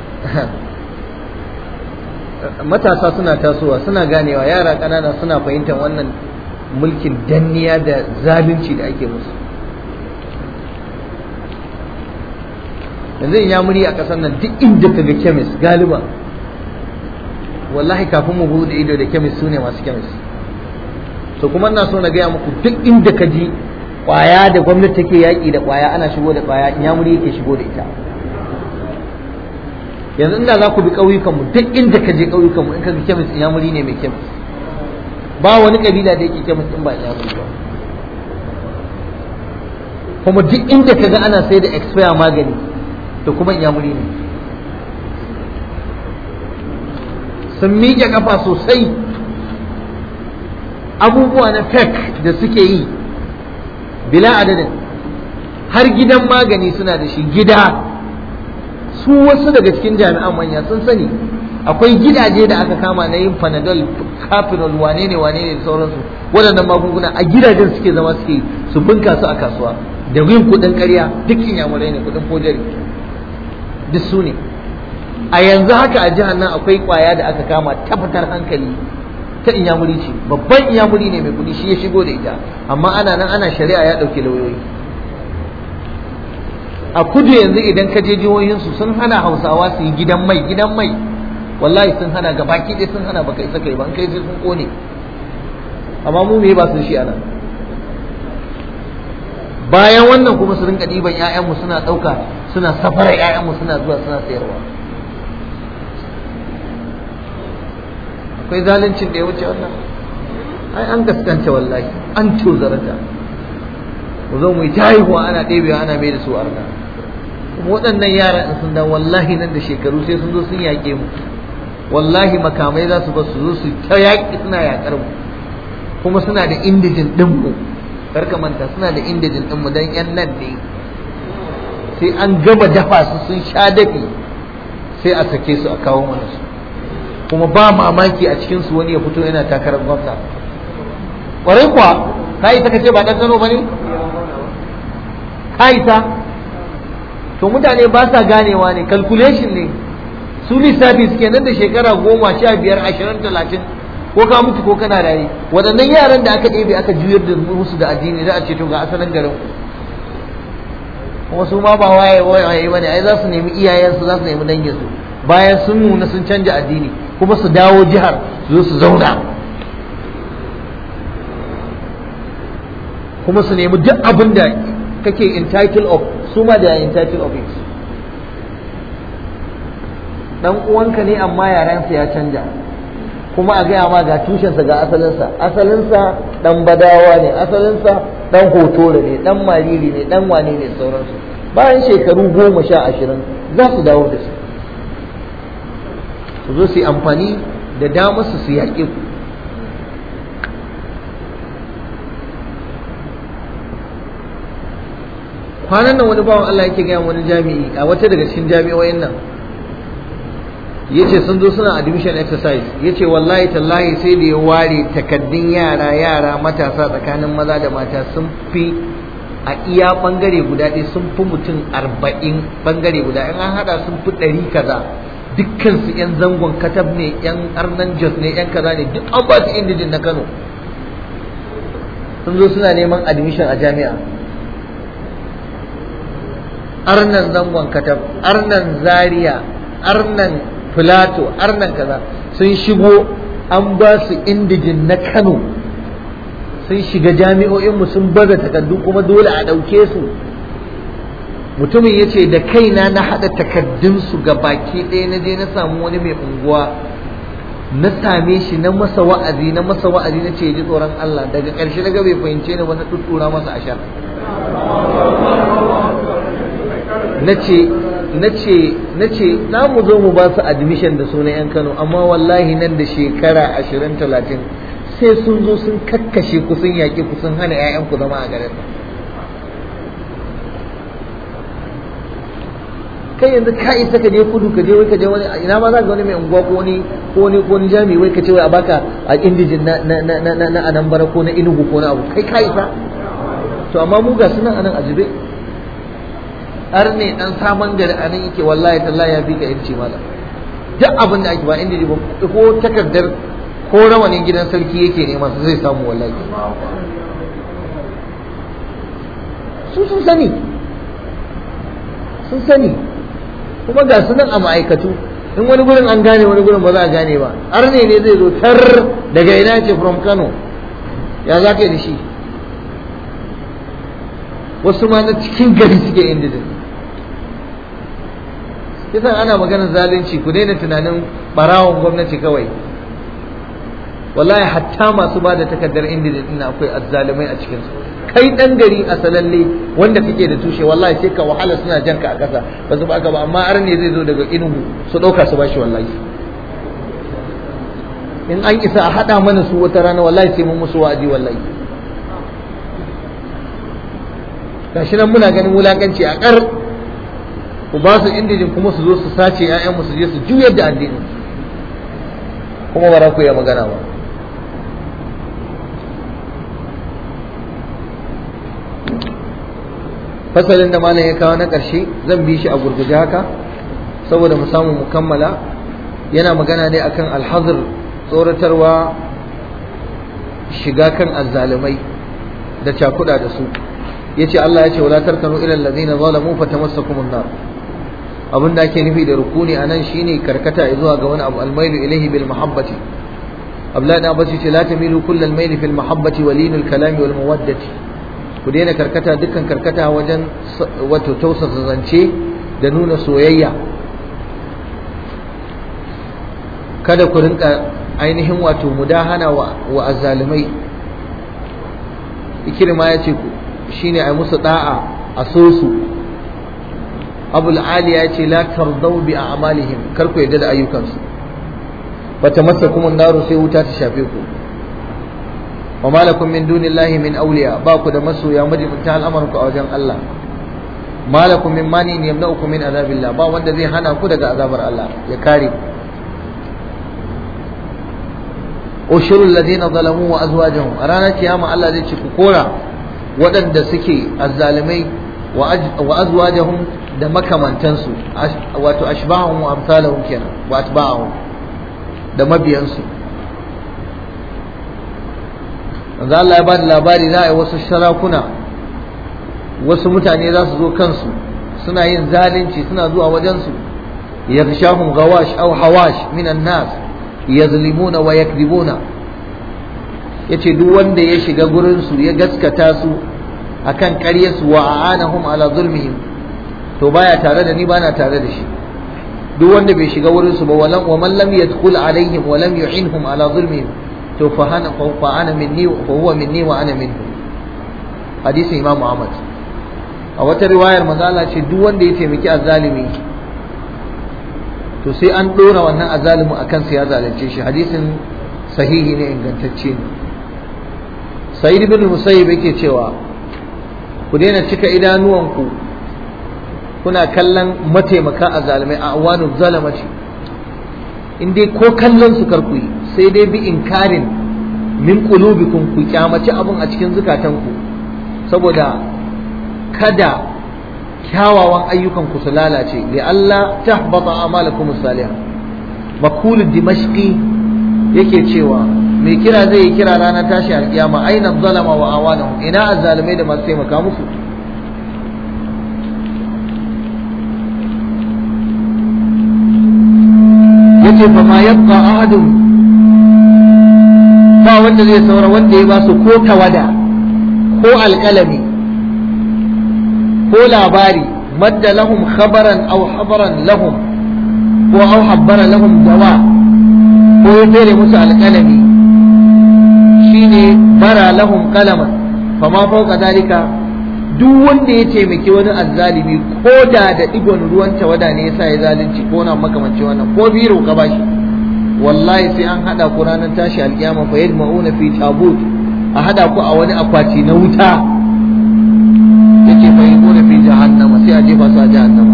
matasa suna tasowa suna ganewa yara ƙanana suna fahimtar wannan mulkin danniya da zalunci da ake musu yanzu in ya muri a ƙasar nan duk inda ka ga kemis galiba wallahi kafin mu bude ido da kemis su ne masu kemis to kuma ina so na gaya muku duk inda ka ji kwaya da gwamnati take yaƙi da kwaya ana shigo da kwaya in ya muri yake shigo da ita yanzu inda za ku bi ƙauyukanmu duk inda ka je ƙauyukanmu in ka ga kemis in ya muri ne mai kemis ba wani kabila da yake kemis in ba in ya muri ba kuma duk inda ka ga ana sai da expire magani to kuma in ya muri ne sun miƙe ƙafa sosai abubuwa na fake da suke yi bila adadin har gidan magani suna da shi gida su wasu daga cikin jami'an manya sun sani akwai gidaje da aka kama na yin panadol capital wane ne wane ne da sauransu waɗannan magunguna a gidajen suke zama suke su bunka su a kasuwa da yin kuɗin ƙarya duk inyamurai ne kuɗin fojari duk su ne a yanzu haka a jihar nan akwai kwaya da aka kama ta fitar hankali ta inyamuri ce babban inyamuri ne mai kudi shi ya shigo da ita amma ana nan ana shari'a ya ɗauki lauyoyi a kudu yanzu idan ka je jihohinsu sun hana hausawa su yi gidan mai gidan mai wallahi sun hana gabaki ɗaya sun hana baka isa kai ba kai sai sun kone amma mu me ba sun shi anan bayan wannan kuma su rinka ɗiban 'ya'yanmu suna ɗauka suna safara 'ya'yanmu suna zuwa suna sayarwa akwai zaluncin da ya wuce wannan ai an gaskanta wallahi an tozarta mu zo mu yi haihuwa ana ɗebewa ana mai da su arna kuma waɗannan yara in sun da wallahi nan da shekaru sai sun zo sun yaƙe mu wallahi makamai za su ba su zo su ta yaƙi suna yaƙar mu kuma suna da indijin ɗin mu karka manta suna da indijin din mu dan yan nan ne sai an gama dafa su sun sha dafi sai a sake su a kawo mana su kuma ba mamaki a cikin su wani ya fito yana takarar gwamna kwarai kuwa ka yi ka ce ba dan Kano bane ka isa to mutane ba sa ganewa ne calculation ne su lissafi suke nan da shekara goma sha biyar ashirin talatin ko ka mutu ko kana raye waɗannan yaran da aka ɗebe aka juyar da musu da addini za a ce to ga asalin garin kuma su ma ba waye waye bane ai za su nemi iyayensu za su nemi danginsu bayan sun nuna sun canja addini kuma su dawo jihar su zo su zauna kuma su nemi duk abin da kake entitled of su ma da entitled of it dan uwanka ne amma yarensa ya canja kuma a gaya ma ga tushensa ga asalinsa asalinsa dan badawa ne asalinsa dan hotore ne dan mariri ne dan wane ne sauransu bayan shekaru goma sha ashirin za su dawo da su su zo su yi amfani da damar su su yaƙe ku kwanan nan wani bawan Allah yake gaya wani jami'i a wata daga cikin jami'o'in nan yace sun zo suna admission exercise yace wallahi tallahi sai da ya ware takaddun yara yara matasa tsakanin maza da mata sun fi a iya bangare guda ɗaya sun fi mutum arba'in bangare guda in an hada sun fi ɗari kaza dukkan su yan zangon katab ne yan arnan jos ne yan kaza ne duk an ba su indijin na kano sun zo suna neman admission a jami'a arnan zangon katab arnan zaria arnan filato arnan kaza sun shigo an ba su indijin na kano sun shiga jami'o'inmu sun baza takardu kuma dole a ɗauke su mutumin ya ce da kaina na haɗa takardunsu ga baki ɗaya na je na samu wani mai unguwa na same shi na masa wa'azi na masa wa'azi na ce ji tsoron Allah daga ƙarshe na ga bai fahimce ni ba na tuttura masa ashar na ce na ce na ce za mu zo mu ba su admission da sunan yan Kano amma wallahi nan da shekara ashirin talatin sai sun zo sun kakkashe ku sun yaƙi ku sun hana 'ya'yanku zama a garin kai yanzu ka isa ka je kudu ka je wai ka je wani ina ma za ka wani mai unguwa ko wani ko wani ko wani jami'i wai ka ce wai a baka a indijin na na na na na anambara ko na inugu ko na abu kai ka isa to amma mu ga sunan anan ajibe har ne dan saman gari anan yake wallahi tallahi ya fi ka yanci mala duk abin da ake ba indiji ba ko takardar ko rawanin gidan sarki yake nema su zai samu wallahi su sun sani sun sani kuma ga su nan a ma'aikatu in wani gurin an gane wani gurin ba za a gane ba har ne ne zai zo tar daga ina ce from kano ya za ka yi da shi wasu ma na cikin gari suke indijin kisan ana maganar zalunci ku daina tunanin barawon gwamnati kawai wallahi hatta masu ba da takardar indijin din akwai azzalumai a cikinsu kai dan gari a salalle wanda kake da tushe wallahi sai ka wahala suna jan ka a kasa ba su baka ba amma ar ne zai zo daga inugu su dauka su bashi wallahi in an isa a hada mana su wata rana wallahi sai mun musu wa'azi wallahi gashi nan muna ganin wulakanci a kar ku ba su indijin kuma su zo su sace ƴaƴan mu su je su juyar da addini kuma ba za ku iya magana ba fasalin da malam ya kawo na ƙarshe zan bi shi a gurguje haka saboda mu samu mu kammala yana magana ne akan alhazir tsoratarwa shiga kan azzalumai da cakuda da su yace Allah ya ce wala tarkanu ila allazina zalamu fatamassakumun nar abin da ake nufi da rukuni anan shine karkata zuwa ga wani abu almailu ilaihi bil mahabbati Abdullahi da Abbas ce la tamilu kullal maili fil mahabbati walinul kalami wal mawaddati ku daina karkata dukkan karkata wajen wato tausasa zance da nuna soyayya kada ku rinka ainihin wato mudahana wa, wa azzalumai ikirma ya ce shine ai musu da'a a so su abul ali ya ce la tardau bi a'malihim kar ku yadda da ayyukansu bata masa kuma naru sai wuta ta shafe ku wa malakum min dunillahi min awliya ba ku da masoya majibinta al'amarin ku a wajen Allah malakum min mani ne yamna'ukum min azabillah ba wanda zai hana ku daga azabar Allah ya kare ushurul ladina zalamu wa azwajuhum a ranar kiyama Allah zai ce ku kora waɗanda suke azzalimai wa azwajuhum da makamantansu wato ashbahum wa amsalahum kenan wa atba'ahum da mabiyansu manzo Allah ya ba da labari za a yi wasu sarakuna wasu mutane za su zo kansu suna yin zalunci suna zuwa wajensu yaghshahum gawash aw hawash minan nas yazlimuna wa yakdibuna yace duk wanda ya shiga gurin su ya gaskata su akan ƙaryarsu wa a'anahum ala zulmihim to baya tare da ni bana tare da shi duk wanda bai shiga wurin su ba walam wa man lam yadkhul alaihim wa lam yu'inhum ala zulmihim to fa hana fa ana minni wa huwa minni wa ana minhu hadisin imam Ahmad a wata riwayar manzo Allah ce duk wanda ya taimaki azzalimi to sai an dora wannan azzalimu akan sa ya zalunce shi hadisin sahihi ne ingantacce ne Sa'id ibn Musayyib yake cewa ku daina cika idanuwanku kuna kallon mataimaka a zalimai a awanun zalamaci in dai ko kallon su karku yi sai dai bi inkarin min qulubikum ku kyamaci abun a cikin zukatanku saboda kada kyawawan ayyukan ku su lalace li Allah tahbata amalakum salihah makul dimashqi yake cewa mai kira zai yi kira ranar tashi alkiyama aina zalama wa awanahum ina azzalimai da masu taimaka musu yace fa ma yabqa ahadun ba wanda zai saura wanda ya ba su ko tawada ko alkalami ko labari madda lahum khabaran aw habaran lahum ko aw habbara lahum dawa ko ya fere musu alkalami shine bara lahum qalaman fama fawqa dalika duk wanda ya taimaki wani azzalimi ko da da digon ruwan tawada ne yasa ya zalunci ko na makamanci wannan ko biro ka bashi wallahi sai an hada ku ranar tashi alkiyama fa yajma'una fi tabut a hada ku a wani akwati na wuta yake fa yaquna fi jahannama sai a jefa su a jahannama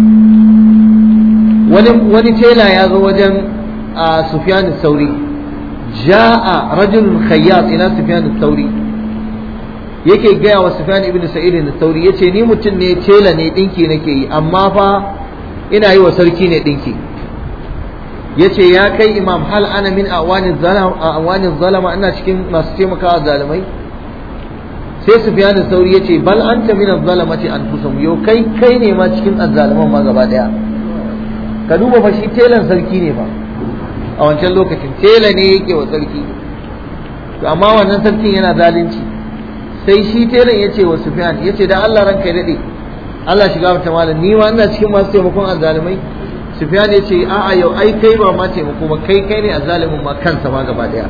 wani wani tela ya zo wajen a Sufyan sauri ja'a rajulun khayyat ila Sufyan sauri yake gaya wa Sufyan ibn Sa'id al-Thawri yace ni mutum ne tela ne dinki nake yi amma fa ina yi wa sarki ne dinki yace ya kai imam hal ana min awani zalama awani zalama ina cikin masu taimakawa zalimai sai Sufyan al-Thawri yace bal anta min az-zalamati anfusum yo kai kai ne ma cikin azzaliman ma gaba daya ka duba fa shi telan sarki ne fa a wancan lokacin tela ne yake wa sarki to amma wannan sarkin yana zalunci sai shi telan ya ce wa Sufyan ya ce da Allah ranka ya daɗe Allah shiga mata malam ni ma ina cikin masu taimakon azzalumai Sufyan ya ce a'a yau ai kai ba ma taimako ba kai kai ne azzalumin ma kansa ma gaba daya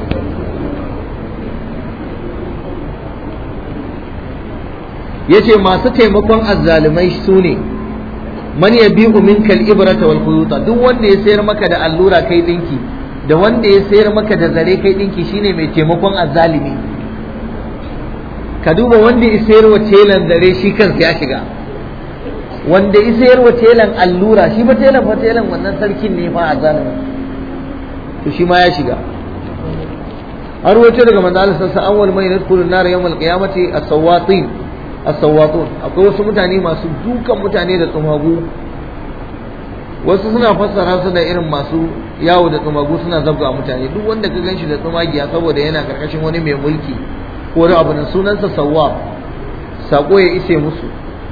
ya ce masu taimakon azzalumai su ne man ya bi minkal ibrata wal khuyuta duk wanda ya sayar maka da allura kai dinki da wanda ya sayar maka da zare kai dinki shine mai taimakon azzalumi ka duba wanda ya sayar wa telan zare shi kansa ya shiga wanda ya sayar wa telan allura shi ba telan fa telan wannan sarkin ne fa a zalimi to shi ma ya shiga har wace daga manzo Allah sallallahu awwal mai nadkhulun nar yawm al-qiyamati as-sawatin as-sawatun akwai wasu mutane masu dukan mutane da tsumagu wasu suna fassara su da irin masu yawo da tsumagu suna zabga mutane duk wanda ka ganshi da tsumagiya saboda yana karkashin wani mai mulki ko wani abu nan sunansa sawwa sako ya ise musu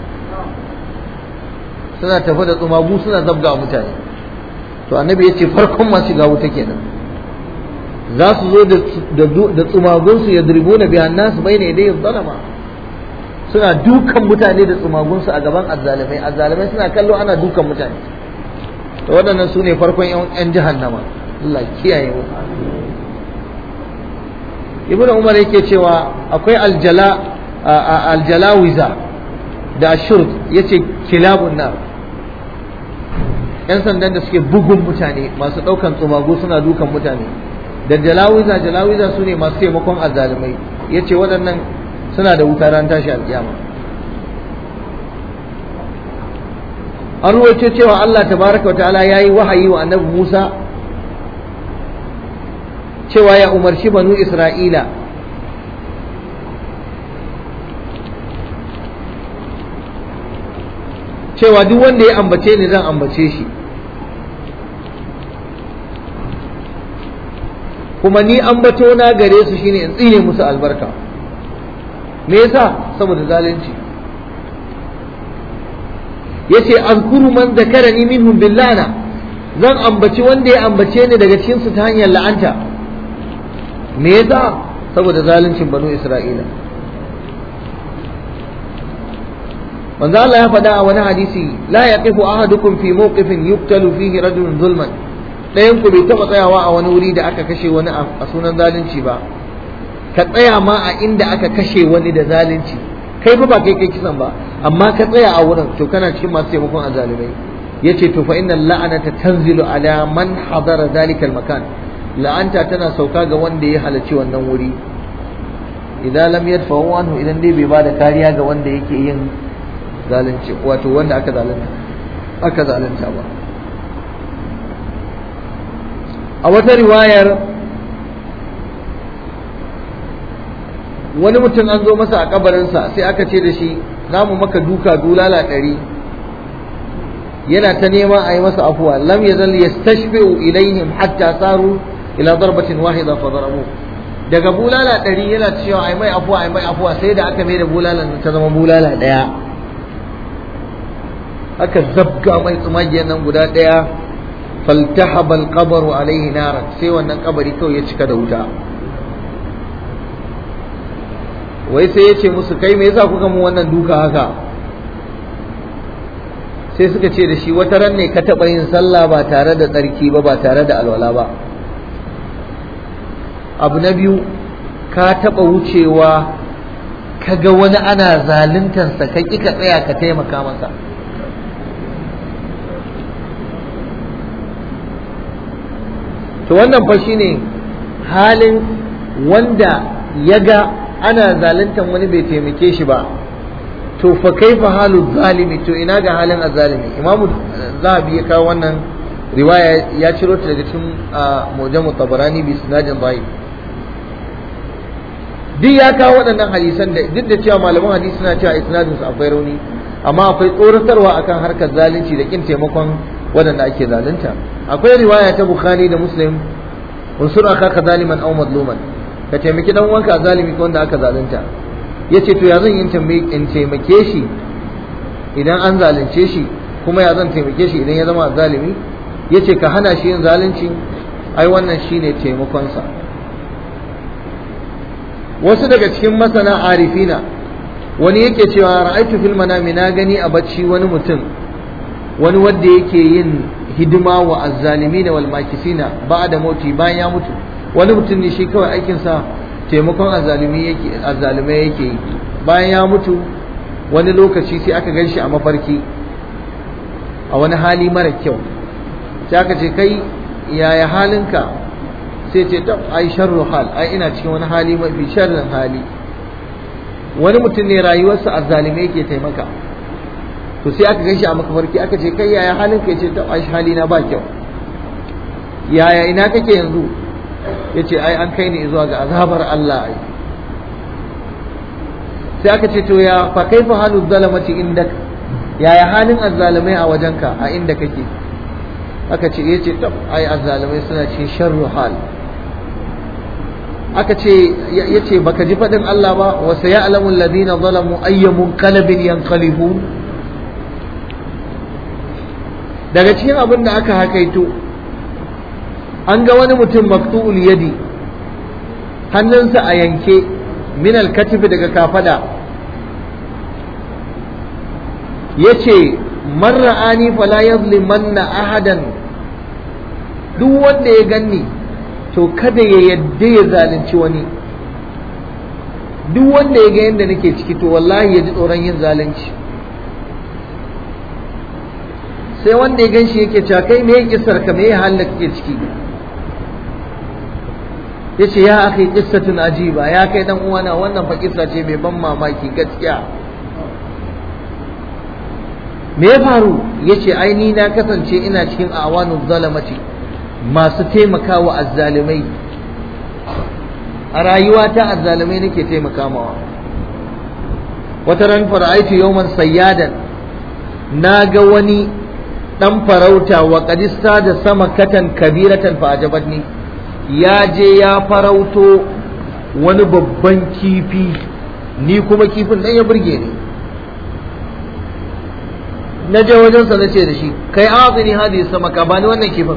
suna tafi da tsumagu suna zabga mutane to annabi ya ce farkon masu shiga wuta kenan za su zo da tsumagunsu ya dirbo na biyan nasu bai ne dai zalama suna dukan mutane da tsumagunsu a gaban azzalimai azzalimai suna kallo ana dukan mutane to waɗannan su ne farkon 'yan jahannama Allah kiyaye mu ibn umar yake cewa akwai aljala aljalawiza da shurd yace kilabun nar yan sandan da suke bugun mutane masu daukan tsumagu suna dukan mutane da jalawiza jalawiza su ne masu taimakon azzalumai ya ce waɗannan suna da wuta ran tashi alƙiyama an ruwaito cewa Allah tabaraka wa ta'ala ya yi wahayi wa annabi Musa cewa ya umarci banu Isra'ila cewa duk wanda ya ambace ni zan ambace shi kuma ni ambato na gare su shine in tsine musu albarka me yasa saboda zalunci yace azkuru man zakarani minhum billana zan ambaci wanda ya ambace ni daga cikin su ta hanyar la'anta me yasa saboda zaluncin banu isra'ila manzo Allah ya faɗa a wani hadisi la yaqifu ahadukum fi mawqifin yuqtalu fihi rajulun zulman ɗayan ku bai taɓa tsayawa a wani wuri da aka kashe wani a sunan zalunci ba ka tsaya ma a inda aka kashe wani da zalunci kai fa ba kai kai kisan ba amma ka tsaya a wurin to kana cikin masu taimakon azalimai yace to fa innal la'anata tanzilu ala man hadara dalika makan la'anta tana sauka ga wanda ya halarci wannan wuri idan lam yadfa'u anhu idan dai bai bada kariya ga wanda yake yin zalunci wato wanda aka zalunta aka zalunta ba a wata riwayar wani mutum an zo masa a kabarinsa sai aka ce da shi za mu maka duka dulala ɗari yana ta nema a yi masa afuwa lam ya zal yastashfi'u ilaihim hatta saru ila darbatin wahida fa darabu daga bulala ɗari yana cewa ai mai afuwa ai mai afuwa sai da aka mai da bulalan ta zama bulala ɗaya aka zabga mai tsumagiyar nan guda ɗaya faltahaba alqabaru alaihi naran sai wannan kabari kawai ya cika da wuta wai sai ya ce musu kai me yasa kuka mu wannan duka haka sai suka ce da shi wata ran ne ka taɓa yin sallah ba tare da tsarki ba ba tare da alwala ba abu na biyu ka taɓa wucewa ka ga wani ana zaluntarsa ka ƙi ka tsaya ka taimaka masa to wannan fa shine halin wanda ya ga ana zaluntar wani bai taimake shi ba to fa kaifa halu zalimi to ina ga halin azalimi imamu zahabi ya kawo wannan riwaya ya ciro ta daga cikin mujamu tabarani bi sinadin bai duk ya kawo waɗannan hadisan da duk da cewa malaman hadisi suna cewa isnadin su akwai rauni amma akwai tsoratarwa akan harkar zalunci da kin taimakon waɗanda ake zalunta akwai riwaya ta bukhari da muslim unsur akaka zaliman aw madluman ka taimaki dan uwanka zalimi ko wanda aka zalunta yace to ya zan yi in taimake shi idan an zalunce shi kuma ya zan taimake shi idan ya zama zalimi yace ka hana shi yin zalunci ai wannan shine taimakon sa wasu daga cikin masana arifina wani yake cewa ra'aitu fil manami na gani a bacci wani mutum wani wanda yake yin hidima wa azzalimina wal makisina ba da moti bayan ya mutu wani mutum ne shi kawai aikinsa taimakon azzalumi yake azzalimai yake yi bayan ya mutu wani lokaci sai aka gan shi a mafarki a wani hali mara kyau sai aka ce kai yaya halinka sai ce tab ai sharru hal ai ina cikin wani hali mafi sharrin hali wani mutum ne rayuwarsa azzalimai yake taimaka to sai aka ganshi a makafarki aka ce kai yaya halin ka ce ta ai hali na ba kyau yaya ina kake yanzu yace ai an kai ni zuwa ga azabar Allah ai sai aka ce to ya fa kaifa halu zalamati indak yaya halin azzalimai a wajenka a inda kake aka ce yace tab ai azzalimai suna cikin sharru hal aka ce yace baka ji fadin Allah ba wa sayalamu alladhina zalamu ayyamun qalbin yanqalibun daga cikin abin da aka hakaito an ga wani mutum maktu'ul yadi hannunsa a yanke min alkatifi daga kafada yace man ra'ani fala yazlimanna ahadan duk wanda ya ganni to kada ya yadda ya zalunci wani duk wanda ya ga yadda nake ciki to wallahi ya ji tsoron yin zalunci sai wanda ya gan shi yake cewa kai me kisar ka me halin kake ciki yace ya akai qissatun ajiba ya kai dan uwana wannan fa kissa ce mai ban mamaki gaskiya me ya faru yace ai ni na kasance ina cikin awanu zalamati masu taimakawa azzalimai a rayuwata azzalimai nake taimakawa wata ran fara'aitu yawman sayyadan na ga wani dan farauta wa kadista da sama katan kabiratan fa ajabatni ya je ya farauto wani babban kifi ni kuma kifin dan ya burge ni na je wajensa na ce da shi kai azini hadi sama ka bani wannan kifin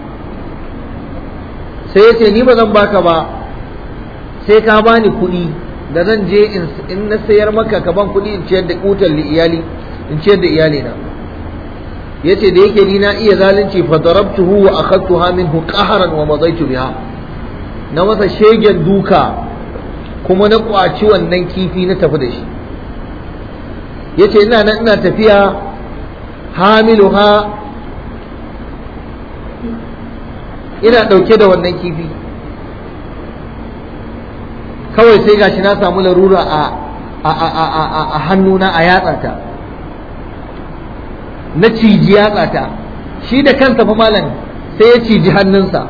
sai ya ce ni ba zan baka ba sai ka bani kuɗi da zan je in na sayar maka ka ban kuɗi in ciyar da kutar iyali in ciyar da iyali na yace da yake ni na iya zalunci fa darabtuhu wa akhadtuha minhu qahran wa madaitu biha na masa shegen duka kuma na kwaci wannan kifi na tafi da shi yace ina nan ina tafiya hamiluha ina dauke da wannan kifi kawai sai gashi na samu larura a a hannuna a yatsata na ciji yatsata shi da kansa fa malam sai ya ciji hannunsa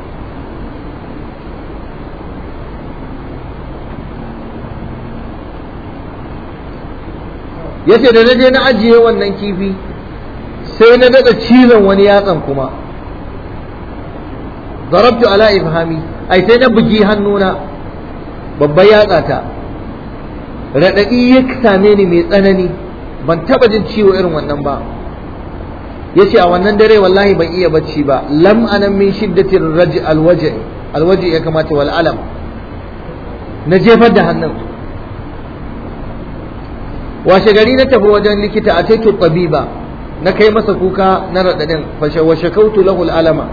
yace da naje na ajiye wannan kifi sai na daɗa cizon wani yatsan kuma zarabtu ala ifhami ai sai na bugi hannuna babban yatsata raɗaɗi ya same ni mai tsanani ban taɓa jin ciwo irin wannan ba ya ce a wannan dare wallahi ban iya bacci ba lam anan min shiddatin raji alwaje alwaje ya kamata wal alam na jefar da hannun washe gari na tafi wajen likita a taitu tabiba na kai masa kuka na raɗaɗin fashe wa shakautu lahu alama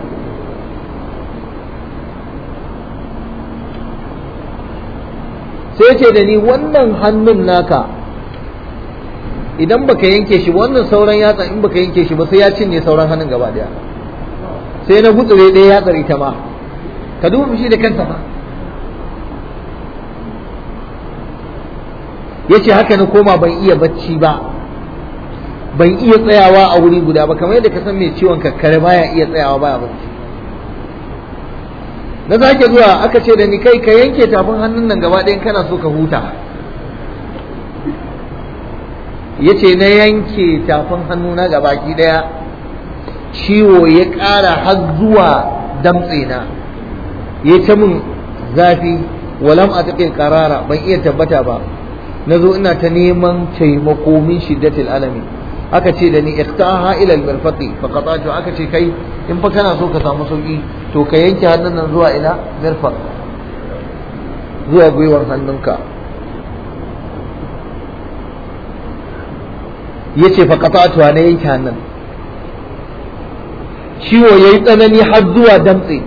sai ce da ni wannan hannun naka idan baka yanke shi wannan sauran yatsa in baka yanke shi ba sai ya cinye sauran hannun gaba daya sai na gutsure ɗaya yatsar ita ma ka duba shi da kansa ba ya ce haka na koma ban iya bacci ba ban iya tsayawa a wuri guda ba kamar yadda ka san mai ciwon kakkare baya iya tsayawa baya bacci na sake zuwa aka ce da ni kai ka yanke tafin hannun nan gaba ɗayan kana so ka huta ya ce na yanke tafin hannuna ga baki ɗaya ciwo ya ƙara har zuwa damtse na ya ta min zafi walam a taƙin ƙarara ban iya tabbata ba na zo ina ta neman taimako min shiddatil alami aka ce da ni ikhtaha ila al-mirfaqi fa qata'tu aka ce kai in fa kana so ka samu sauki to ka yanke hannun nan zuwa ina mirfaq zuwa gwiwar hannunka yace fa qata'tu na yanke hannun ciwo yayi tsanani har zuwa damtse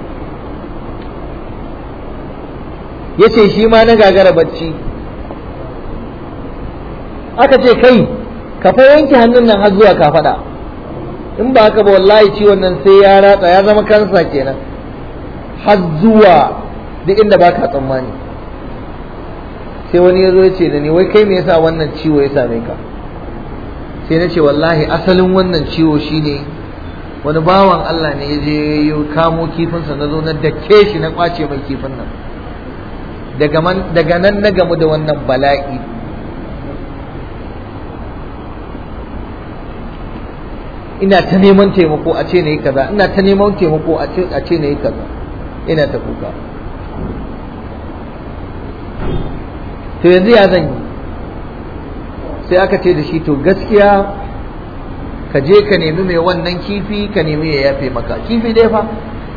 yace shi ma na gagara bacci aka ce kai ka fa yanke hannun nan har zuwa ka faɗa in ba haka ba wallahi ciwon nan sai ya ratsa ya zama kansa kenan har zuwa duk inda baka tsammani sai wani ya zo ya ce da ni wai kai me yasa wannan ciwo ya same ka sai na ce wallahi asalin wannan ciwo shine wani bawan Allah ne ya je ya kamo kifinsa na zo na dake shi na kwace mai kifin nan daga nan na gamu da wannan bala'i ina ta neman taimako a ce na yi kaza ina ta neman taimako a ce na yi kaza ina ta kuka to yanzu ya zan yi sai aka ce da shi to gaskiya ka je ka nemi mai wannan kifi ka nemi ya yafe maka kifi ɗaya fa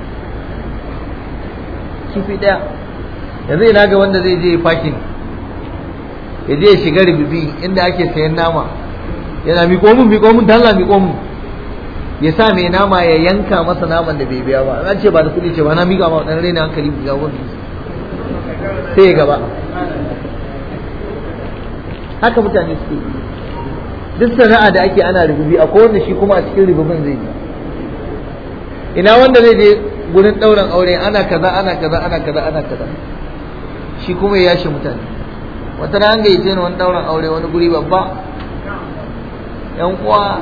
kifi ɗaya yanzu ina ga wanda zai je fakin ya je ya shiga ribibi inda ake sayan nama yana miƙo mun miƙo mun dalla miƙo mun ya sa mai nama ya yanka masa naman da bai biya ba an ce ba da kuɗi ce ba na miƙa ma ɗan raina hankali ga wani sai ya gaba haka mutane suke duk sana'a da ake ana rububi akwai wanda shi kuma a cikin rububin zai yi ina wanda zai je gurin ɗaurin aure ana kaza ana kaza ana kaza ana kaza shi kuma ya yashe mutane wata ran gayyace ni wani ɗaurin aure wani guri babba yan uwa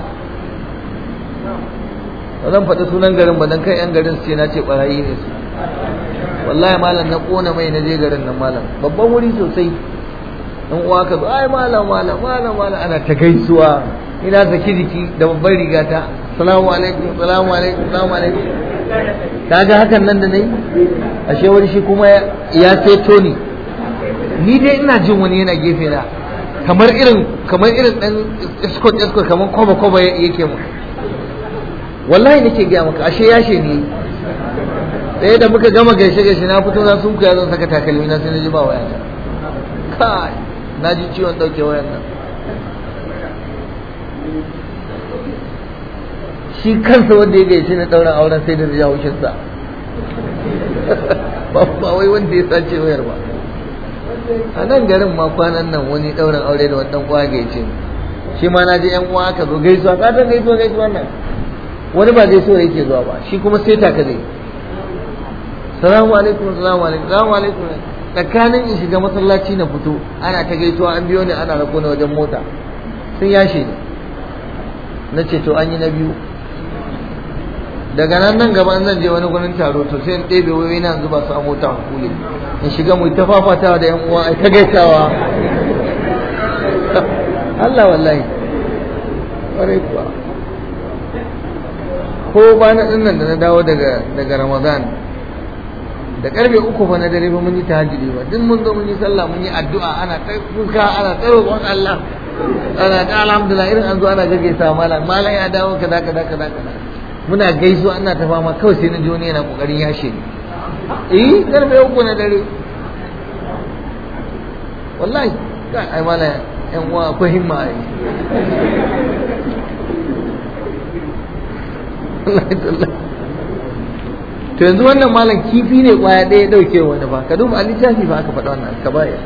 ba zan faɗi sunan garin ba dan kai yan garin su ce na ce barayi ne su wallahi malam na kona mai na je garin nan malam babban wuri sosai dan uwa ka zo ai malam malam malam malam ana ta gaisuwa ina saki jiki da babban rigata salamu alaikum salamu alaikum salamu alaikum kaga hakan nan da nayi ashe wani shi kuma ya seto ni ni dai ina jin wani yana gefe na kamar irin kamar irin dan escort escort kamar koba koba yake mu wallahi nake gaya maka ashe yashe ne ɗaya da muka gama gaishe gaishe na fito na sun kuya zan saka takalmi na sai na ji ba waya kai na ji ciwon ɗauke wayan nan shi kansa wanda ya gaishe na ɗauran auren sai da ya haushinsa ba wai wanda ya sace wayar ba a nan garin ma kwanan nan wani ɗaurin aure da wani ɗan kwa gaishe shi ma na je yan uwa aka zo gaisuwa ka san gaisuwa gaisuwa nan wani ba gaisuwa yake zuwa ba shi kuma sai ta ka zai salamu alaikum salamu alaikum salamu alaikum tsakanin in shiga masallaci na fito ana ta gaisuwa an biyo ni ana rako ni wajen mota sun yashe ni na ce to an yi na biyu daga nan nan gaba zan je wani gurin taro to sai in ɗebe wai na zuba su a mota hukuli in shiga mu ta fafatawa da yan uwa ai ta gaisawa Allah wallahi ƙwarai kuwa ko ba na dinnan da na dawo daga daga Ramadan da karfe uku fa na dare ba mun yi tahajjudi ba duk mun zo mun yi sallah mun yi addu'a ana ta kuka ana ta roƙon Allah ana ta alhamdulillah irin an zo ana gaggaisa malam malam ya dawo kaza kaza kaza kaza muna gaisuwa ana ta fama kawai sai na ji wani yana kokarin yashe ni eh karfe uku na dare wallahi ka ai malam yan uwa akwai himma ai to yanzu wannan malam kifi ne kwaya ɗaya ya ɗauke wani ba ka duba a littafi ba aka faɗa wannan ka baya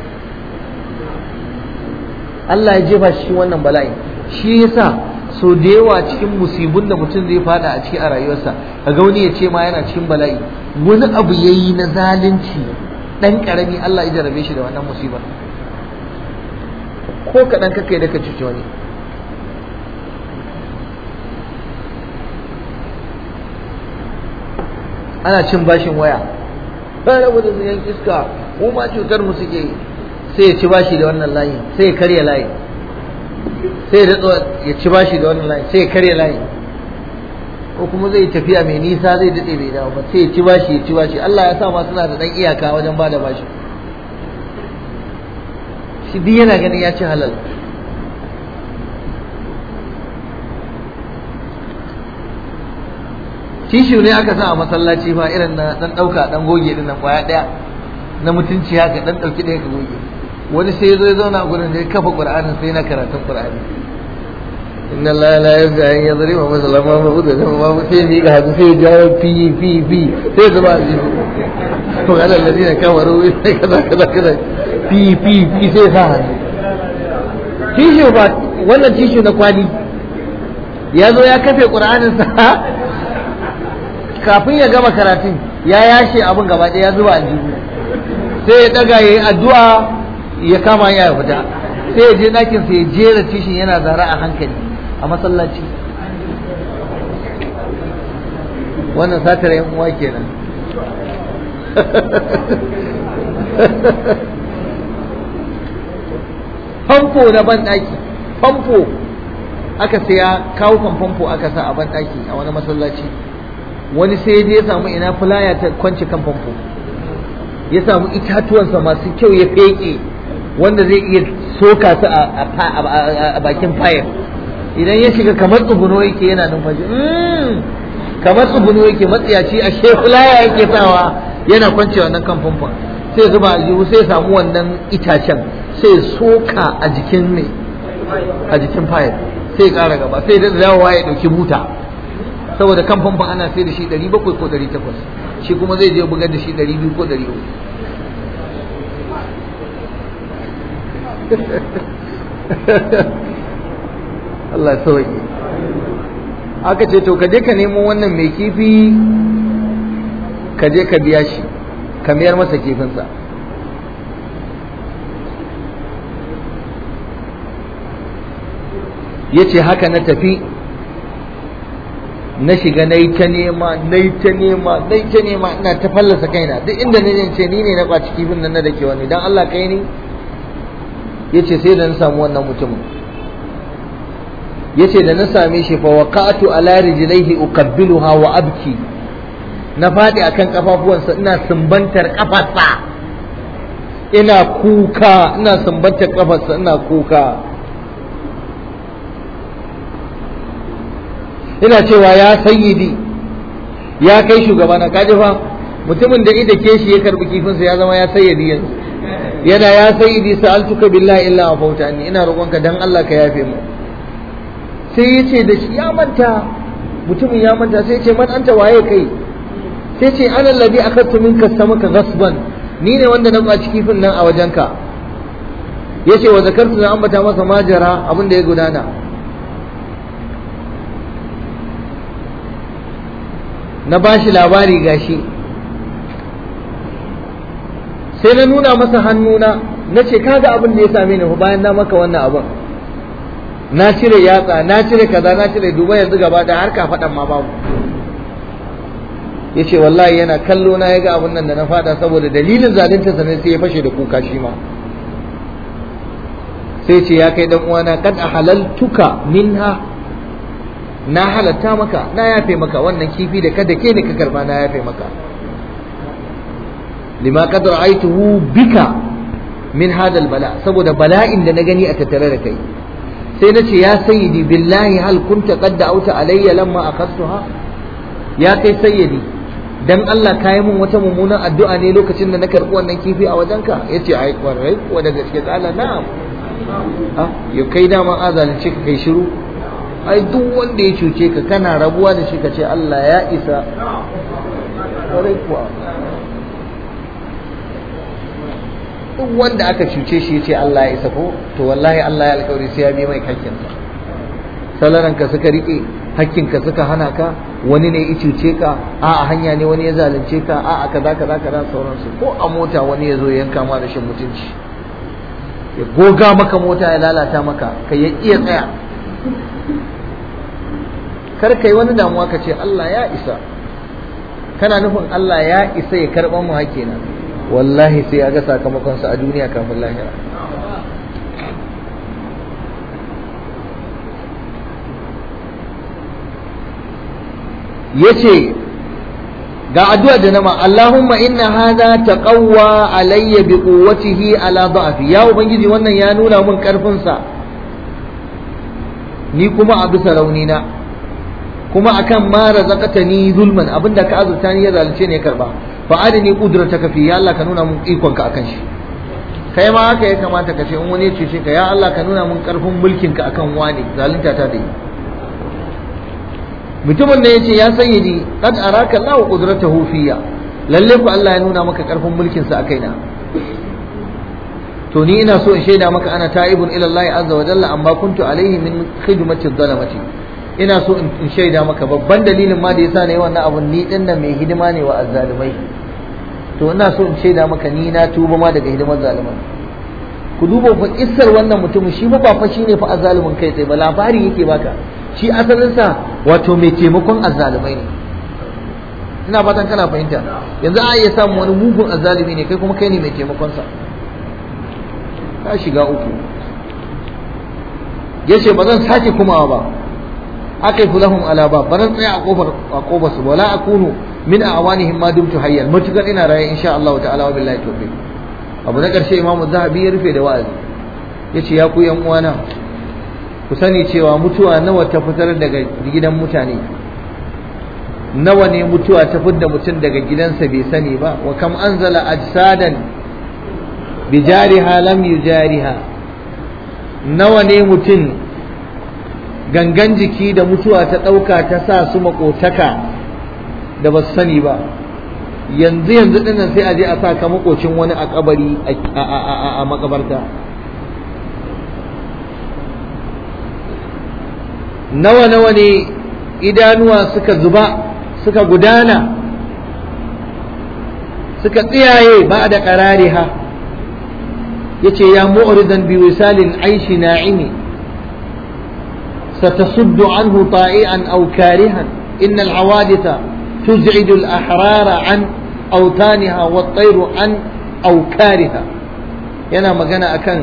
Allah ya jefa shi wannan bala'i shi yasa so da yawa cikin musibun da mutum zai fada a ciki a rayuwarsa kaga wani ya ce ma yana cikin bala'i wani abu yayi na zalunci dan karami Allah ya jarabe shi da wannan musibar ko kaɗan kakai da ka cuci wani ana cin bashin waya ba rabu da yan iska mu ma cutar mu suke sai ya ci bashi da wannan layi sai ya karya layi sai ya ci bashi da wannan layi sai ya karya layi ko kuma zai tafiya mai nisa zai daɗe bai dawo ba sai ya ci bashi ya ci bashi Allah ya sa ma suna da ɗan iyaka wajen bada bashi shi duk yana ganin ya ci halal tishu ne aka sa a masallaci fa irin na dan dauka dan goge din nan kwaya daya na mutunci haka dan dauki daya ka goge wani sai zo ya zauna a gurin da ya kafa qur'anin sai na karatun qur'ani inna allaha la yaghfiru an yadhriba masalan ma ma'udu da ma sai mi ga hadu sai ya fi fi fi sai zuba ji to ala alladina kafaru sai kaza kaza kaza fi fi fi sai sa hannu tishu ba wannan tishu na kwali ya zo ya kafe qur'anin sa kafin ya gama karatun ya yashe abin gaba ɗaya ya zuba aljihu sai ya ɗaga ya yi addu'a ya kama ya fita sai ya je ɗakin sai ya jera tishin yana zara a hankali a masallaci wannan satar yan uwa kenan famfo na banɗaki famfo aka saya kawo famfo aka sa a banɗaki a wani masallaci wani sai ya samu ina fulaya ta kwance kan famfo ya samu itatuwansa masu kyau ya feke wanda zai iya soka su a bakin fayar idan ya shiga kamar tsuguno yake yana numfashi kamar tsuguno yake matsiyaci a fulaya yake sawa yana kwance wannan kan famfon sai zuba aljihu sai samu wannan itacen sai soka a jikin ne a jikin fayar sai ƙara gaba sai da dawowa ya ɗauki buta saboda kan famfon ana sai da shi 700 ko 800 shi kuma zai je bugar da shi 200 ko 300 Allah ya sauke aka ce to ka je ka nemo wannan mai kifi ka je ka biya shi ka mayar masa kifinsa ya ce haka na tafi na shiga na yi ta nema na yi ta nema na yi ta nema ina ta fallasa kaina duk inda na ce ni ne na kwaci kifin nan na da ke wani dan Allah kai ne ya ce sai da na samu wannan mutumin ya ce da na same shi fa waqa'tu ala rijlaihi uqabbiluha wa abki na faɗi akan kafafuwansa ina sumbantar kafarsa ina kuka ina sumbantar kafarsa ina kuka ina cewa ya sayyidi ya kai shugabana kaji fa mutumin da ida ke shi ya karbi kifinsa ya zama ya sayyidi yanzu yana ya sayyidi sa'altuka billahi illa afauta anni ina roƙonka dan Allah ka yafe mu sai ya ce da shi ya manta mutumin ya manta sai ya ce man anta waye kai sai ce ana labi akhadtu minka samaka ghasban ni ne wanda na kwaci kifin nan a wajenka yace wa zakartu na ambata masa majara abin da ya gudana na bashi labari gashi sai na nuna masa hannuna na ce kaga abin da ya same ni bayan na maka wannan abin na cire yatsa na cire kaza na cire duba yanzu gaba da har ka faɗan ma babu ya ce wallahi yana kallo na ya ga abin nan da na fada saboda dalilin zalunta sa ne sai ya fashe da kuka shi ma sai ce ya kai dan uwana kad halaltuka minha na halatta maka na yafe maka wannan kifi da kada ke ne ka karba na yafe maka lima qad ra'aytuhu bika min hadal bala saboda bala'in da na gani a tattare da kai sai na ce ya sayyidi billahi hal kunta qad da'awta alayya lamma akhadtuha ya kai sayyidi dan Allah ka yi mun wata mummunan addu'a ne lokacin da na karɓi wannan kifi a wajenka yace ai kwarai ko da gaske Allah na'am ah ya kai dama azalin ce ka kai shiru ai duk wanda ya cuce ka kana rabuwa da shi ka ce Allah ya isa kwarai kuwa duk wanda aka cuce shi ya ce Allah ya isa ko to wallahi Allah ya alkawari sai ya bi mai hakkinsa salaranka suka rike hakkinka suka hana ka wani ne ya cuce ka a a hanya ne wani ya zalunce ka a a kaza kaza kaza sauransu ko a mota wani ya zo ya yanka ma rashin mutunci ya goga maka mota ya lalata maka ka ya iya tsaya kar kai wani damuwa ka ce Allah ya isa kana nufin Allah ya isa ya karɓa mu hakkina wallahi sai ya ga sakamakonsa a duniya kafin lahira yace ga addu'a da nama Allahumma inna hadha taqawwa alayya bi quwwatihi ala da'fi ya ubangiji wannan ya nuna mun karfin sa ni kuma a bisa raunina kuma akan ma razaqatani zulman abinda ka azurta ni ya zalunce ne karba fa adani qudrataka fi ya Allah ka nuna mun ikon ka akan shi kai ma haka ya kamata ka ce in wani ya ce ka ya Allah ka nuna mun karfin mulkin ka akan wani zalunta ta da yi mutumin da yace ya sayyidi qad araka Allahu qudratahu fiyya lalle ku Allah ya nuna maka karfin mulkin sa a kaina to ni ina so in shaida maka ana ta'ibun ila Allah azza wa jalla amma kuntu alaihi min khidmati dhalamati ina so in shaida maka babban dalilin ma da yasa ne wannan abun ni din nan mai hidima ne wa azzalimai to ina so in shaida maka ni na tuba ma daga hidimar zalimai ku duba fa kissar wannan mutumin shi ba fa shine fa azzalimin kai tsaye ba labari yake baka shi asalinsa wato mai taimakon azzalumai ne ina fatan kana fahimta yanzu a iya samun wani mugun azzalumi ne kai kuma kai ne mai taimakonsa ka shiga uku ya ce ba zan sake kumawa ba aka yi lahum ala ba ba zan tsaya a kofar a kofar su wala akunu min awanihim ma dumtu hayyan matukar ina raye insha Allah ta'ala wa billahi tawfiq abu na karshe imamu zahabi ya rufe da wa'azi yace ya ku yan uwana ku sani cewa mutuwa nawa ta fitar daga gidan mutane nawa ne mutuwa ta fitar da mutum daga gidansa bai sani ba wa kam anzala ajsadan bijariha lam yujariha nawa ne mutum gangan jiki da mutuwa ta ɗauka ta sa su makotaka da ba su sani ba yanzu yanzu dinnan sai a je a sa ka makocin wani a kabari a makabarta nawa nawa ne idanuwa suka zuba suka gudana suka tsiyaye ba da qarariha yace ya mu'ridan bi wisalil aishi na'imi ستصد عنه طائعا أو كارها إن الحوادث تزعج الأحرار عن أوتانها والطير عن أوكارها yana magana akan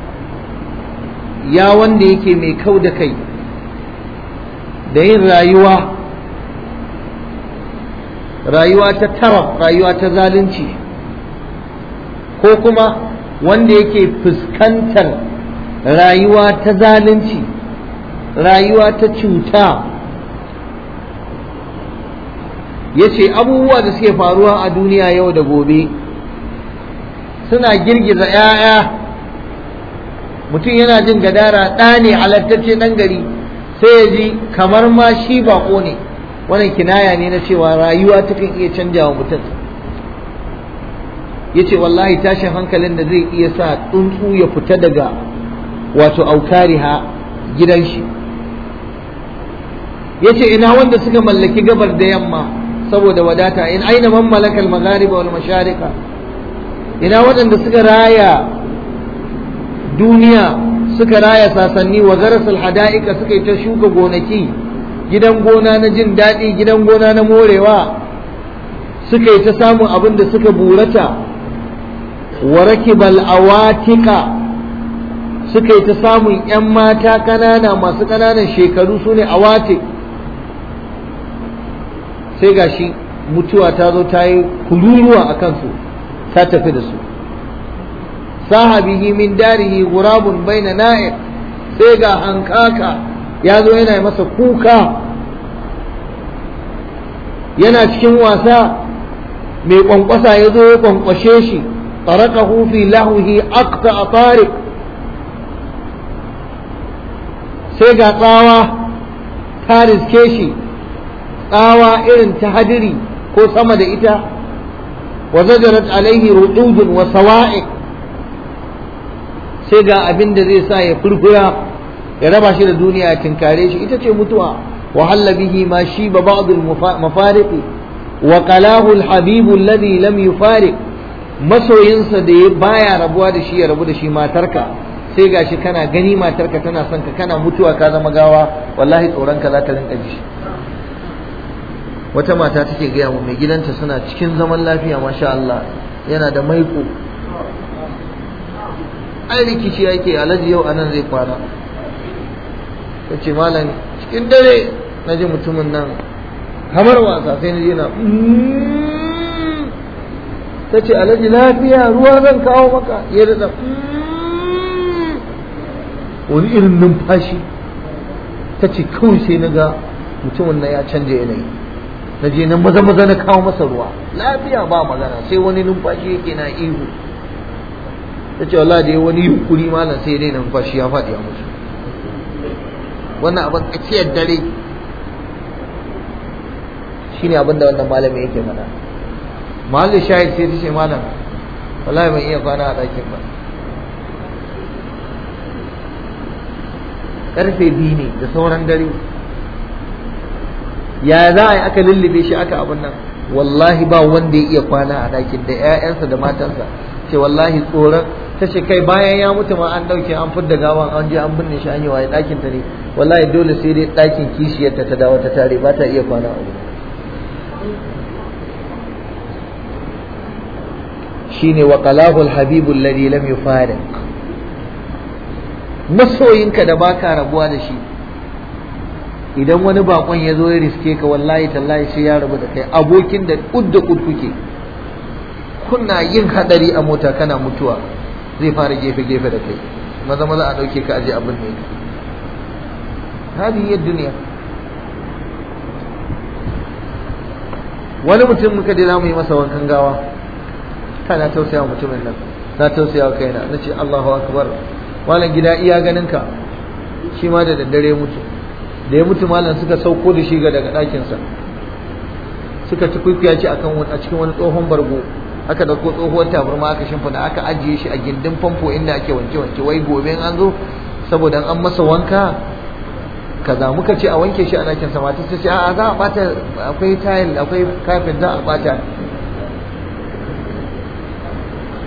ya wanda yake mai kau da kai da yin rayuwa rayuwa ta taraf rayuwa ta zalunci ko kuma wanda yake fuskantar rayuwa ta zalunci rayuwa ta cuta ya ce abubuwa da suke faruwa a duniya yau da gobe suna girgiza 'ya'ya mutum yana jin gadara ɗa ne halattacce ɗan gari sai ya ji kamar ma shi baƙo ne wannan kinaya ne na cewa rayuwa takan iya canja wa mutum ya ce wallahi tashin hankalin da zai iya sa tsuntsu ya fita daga wato aukariha gidan shi ya ce ina wanda suka mallaki gabar da yamma saboda wadata in aina man malakal maghariba wal masharika ina waɗanda suka raya duniya suka raya sasanni wa garasul hada'ika suka yi ta shuka gonaki gidan gona na jin daɗi gidan gona na morewa suka yi ta samun abin da suka burata wa rakibal awatika suka yi ta samun 'yan mata ƙanana masu ƙananan shekaru su ne awatik sai gashi mutuwa ta zo ta yi kururuwa a kansu ta tafi da su sahabihi min darihi gurabun baina na'ib sai ga hankaka ya zo yana masa kuka yana cikin wasa mai kwankwasa ya zo ya kwankwashe shi tarakahu fi lahuhi aqta a tariq sai ga tsawa ta riske shi tsawa irin ta hadiri ko sama da ita wa zajarat alaihi rududun wa sawa'iq sai ga abin da zai sa ya furfura ya raba shi da duniya ya tinkare shi ita ce mutuwa wa halla bihi ma shi ba ba'd al mafariqi wa qalahu al habib alladhi lam yufariq masoyinsa da ya baya rabuwa da shi ya rabu da shi matarka sai gashi kana gani matarka tana son ka kana mutuwa ka zama gawa wallahi tsoron ka za ta rinka ji wata mata take gaya mu mai gidanta suna cikin zaman lafiya masha Allah yana da maiko ai rikici yake alhaji yau anan zai kwana ta ce malam cikin dare na ji mutumin nan kamar wasa sai na je na ta ce alhaji lafiya ruwa zan kawo maka ya da wani irin numfashi ta ce kawai sai na ga mutumin nan ya canja yanayi na je nan maza maza na kawo masa ruwa lafiya ba magana sai wani numfashi yake na ihu ta ce wallahi da ya wani yunkuri malam sai dai numfashi ya faɗi a musu wannan abin tsakiyar dare shine abin da wannan malami yake faɗa mahallin shahid sai ta ce malam wallahi ban iya kwana a ɗakin ba karfe biyu ne da sauran dare ya za a yi aka lullube shi aka abin nan wallahi ba wanda ya iya kwana a ɗakin da 'ya'yansa da matansa ce wallahi tsoron ta ce kai bayan ya mutu ma an ɗauke an fidda gawan an je an binne shi an yi waye ɗakin ta ne wallahi dole sai dai ɗakin kishiyarta ta dawo ta tare ba ta iya kwana a wurin shine wa qalahu al-habibu alladhi lam yufariq masoyinka da baka rabuwa da shi idan wani bakon ya zo ya riske ka wallahi tallahi sai ya rabu da kai abokin da kud da kud kuke kuna yin hadari a mota kana mutuwa zai fara gefe gefe da kai maza maza a dauke ka aje abin ne hadi duniya wani mutum muka je mu yi masa wankan gawa kana tausaya mutumin nan na tausaya wa kaina nace Allahu akbar malam gida iya ganin ka shi ma da daddare mutu da ya mutu malam suka sauko da shi ga daga ɗakinsa suka ci kwikwiya ci akan a cikin wani tsohon bargo aka dauko tsohuwar tabarma aka shimfida aka ajiye shi a gindin famfo inda ake wanke wanke wai gobe an zo saboda an masa wanka kaza muka ce a wanke shi a ɗakin sa mata ta ce a za a bata akwai tayil akwai kafin za a bata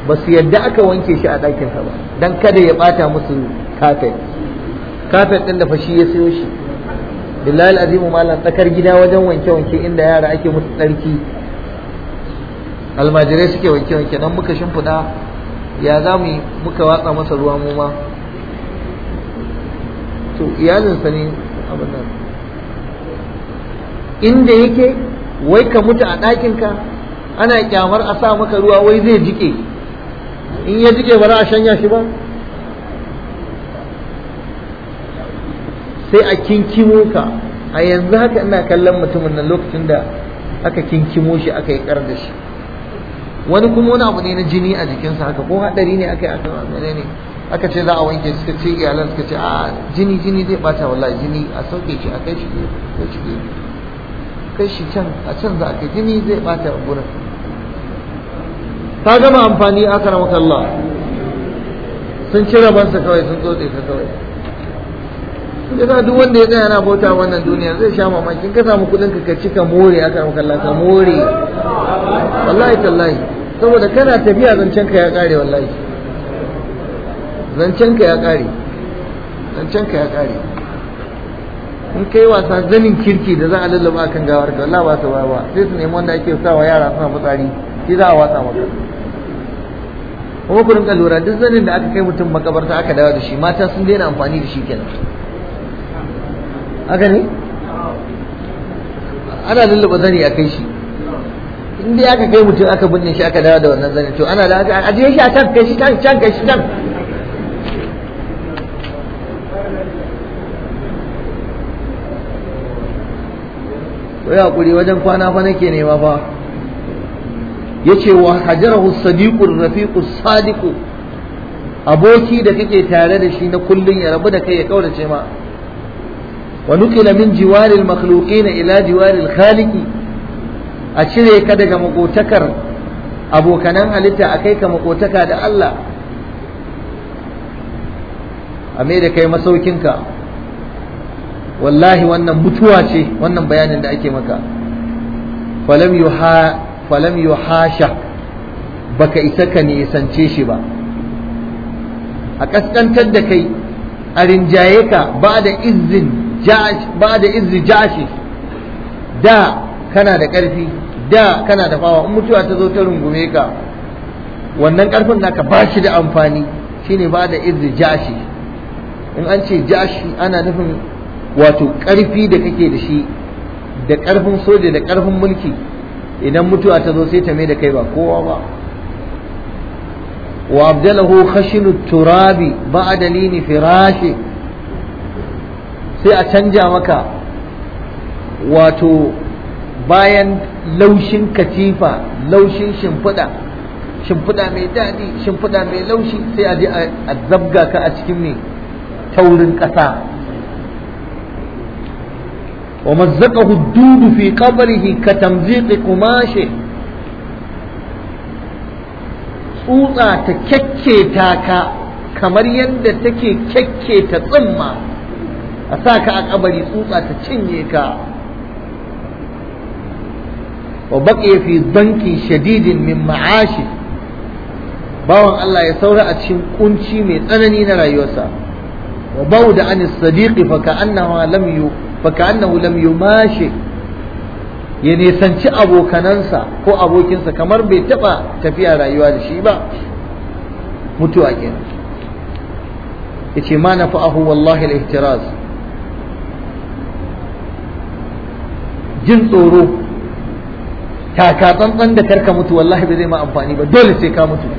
ba su yadda aka wanke shi a ɗakinsa ba don kada ya ɓata musu kafet kafet ɗin da fashi ya siyo shi billahi azimu malam tsakar gida wajen wanke-wanke inda yara ake musu tsarki almajirai suke wanke-wanke nan muka shimfiɗa ya za mu muka watsa masa ruwa mu ma to iyalinsa ne abin nan inda yake wai ka mutu a ɗakinka ana kyamar a sa maka ruwa wai zai jike in ya jike ba za a shanya shi ba sai a kinkimo ka a yanzu haka ina kallon mutumin nan lokacin da aka kinkimo shi aka yi kar da shi wani kuma wani abu ne na jini a jikinsa haka ko hadari ne aka yi aka mene ne aka ce za a wanke suka ce iyalan suka ce a jini jini zai bata wallahi jini a sauke shi a kai shi kai shi kai shi can a can za a kai jini zai bata gurin ta gama amfani aka ramaka Allah sun ci rabansa kawai sun tsotse ka kawai yasa duk wanda ya tsaya na bauta wannan duniya zai sha mamakin ka samu kudin ka ci ka more aka ramaka Allah ka more wallahi tallahi saboda kana tafiya zancen ka ya kare wallahi zancen ka ya kare zancen ka ya kare in kai wasa zanin kirki da za a lallaba kan gawar ka wallahi ba su ba ba sai su nemi wanda ake sawa yara suna fitsari shi za a watsa maka kuma ku rinka lura duk zanin da aka kai mutum makabarta aka dawo da shi mata sun daina amfani da shi kenan haka ne ana lullaba zani a kai shi in dai aka kai mutum aka binne shi aka dawo da wannan zani to ana da aka ajiye shi a can kai shi can can kai shi can ko ya hakuri wajen kwana fa nake nema fa yace wa hajarahu sadiqur rafiqu sadiqu aboki da kake tare da shi na kullun ya rabu da kai ya kaurace ma wa nuqila min jiwaril makhluqina ila jiwaril khaliqi a cire ka daga makotakar abokanan halitta a kai ka makotaka da Allah a mai da kai masaukinka wallahi wannan mutuwa ce wannan bayanin da ake maka falam yuha falam yuhasha baka isa ka nisance shi ba a kaskantar da kai a rinjaye ka ba da izin ba da izin jashi da kana da ƙarfi da kana da fawa in mutuwa ta zo ta rungume ka wannan ƙarfin naka ba shi da amfani shine ba da izin jashi in an ce jashi ana nufin wato ƙarfi da kake da shi da ƙarfin soja da ƙarfin mulki idan mutuwa ta zo sai ta mai da kai ba kowa ba wa abdalahu khashinu turabi ba'da lini firashi sai a canja maka wato bayan laushin katifa laushin shimfiɗa shimfiɗa mai daɗi shimfiɗa mai laushi sai a je a zabga ka a cikin mai taurin ƙasa ومزقه الدود في قبره كتمزيق قماشه tsutsa ta kyakketa ka kamar yadda take kyakketa tsimma a sa ka a kabari tsutsa ta cinye ka wa baqiya fi danki shadidin min ma'ashi bawan Allah ya saura a cikin kunci mai tsanani na rayuwarsa wa bauda an sadiqi fa ka'annahu lam yu faka'annahu lam yumashi ya nisanci abokanansa ko abokinsa kamar bai taba tafiya rayuwa da shi ba mutuwa kenan yace ma nafa'ahu wallahi al-ihtiraz jin tsoro taka tsantsan da karka mutu wallahi bai zai ma amfani ba dole sai ka mutu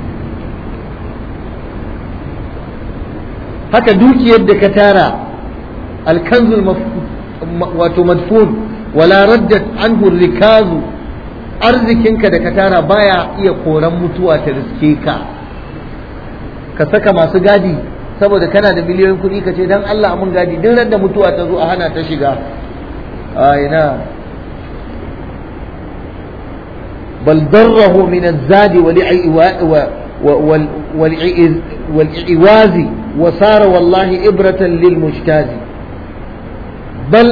haka dukiyar da ka tara alkanzul wato madfun wala raddat anhu rikazu arzikinka da ka tara baya iya koran mutuwa ta riske ka ka saka masu gadi saboda kana da miliyoyin kuɗi ka ce dan Allah mun gadi duk da mutuwa ta zo a hana ta shiga a ina bal darrahu min az-zadi والإعواز وصار والله إبرة للمجتاز بل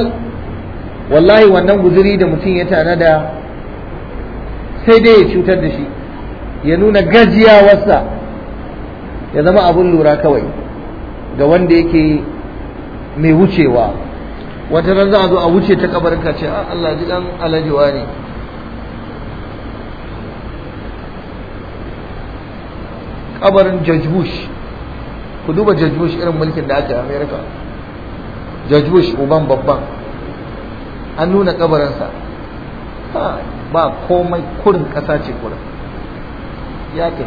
والله wannan guzuri da mutum ya tanada sai dai ya cutar da shi ya nuna gajiyawarsa ya zama abun lura kawai ga wanda yake mai wucewa wata ran za a zo a wuce ta kabarin ka ce Allah ji dan alajiwa ne kabarin George Bush ku duba George Bush irin mulkin da aka yi America George Bush uban babban an nuna kabarinsa ba komai kurin ƙasa ce kurin ya ke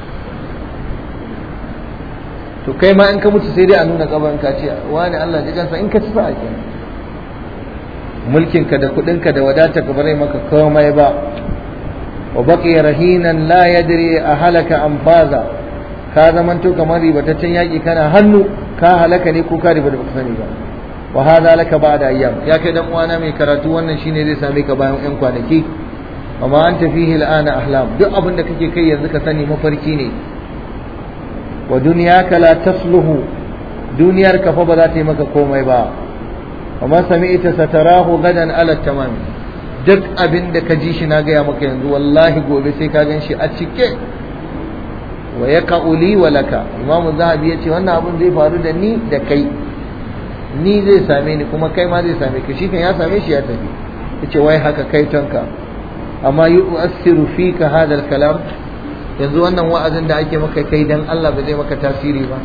to kai ma in ka mutu sai dai a nuna kabarin ka ce wani Allah ji kansa in ka ci sa'a ke mulkinka da kuɗinka da wadata ka bare maka komai ba wa baqiya rahinan la yadri a halaka am faza ka zamanto kamar ribataccen yaƙi kana hannu ka halaka ne ko ka riba da baka sani ba wa hada laka ba'da ayyam ya kai dan uwana mai karatu wannan shine zai same ka bayan yan kwanaki wa ma anta fihi al'ana ahlam duk abin da kake kai yanzu ka sani mafarki ne wa dunyaka la tasluhu duniyar ka fa ba za ta yi maka komai ba wa ma sami'ta satarahu gadan ala tamam duk abin da ka ji shi na gaya maka yanzu wallahi gobe sai ka gan shi a cike wa yaqa'u li wa laka imamu zahabi yace wannan abin zai faru da ni da kai ni zai same ni kuma kai ma zai same ka shi kan ya same shi ya tafi yace wai haka kai tonka amma yu'assiru fika hadal kalam yanzu wannan wa'azin da ake maka kai dan Allah ba zai maka tasiri ba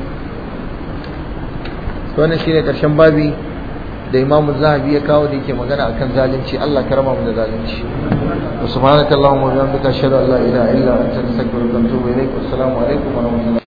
to wannan shine karshen babi da Imam Zahabi ya kawo da yake magana akan zalunci Allah karama mu da zalunci subhanakallahumma wa bihamdika ashhadu an la ilaha illa anta astaghfiruka wa atubu ilaik assalamu alaikum wa rahmatullahi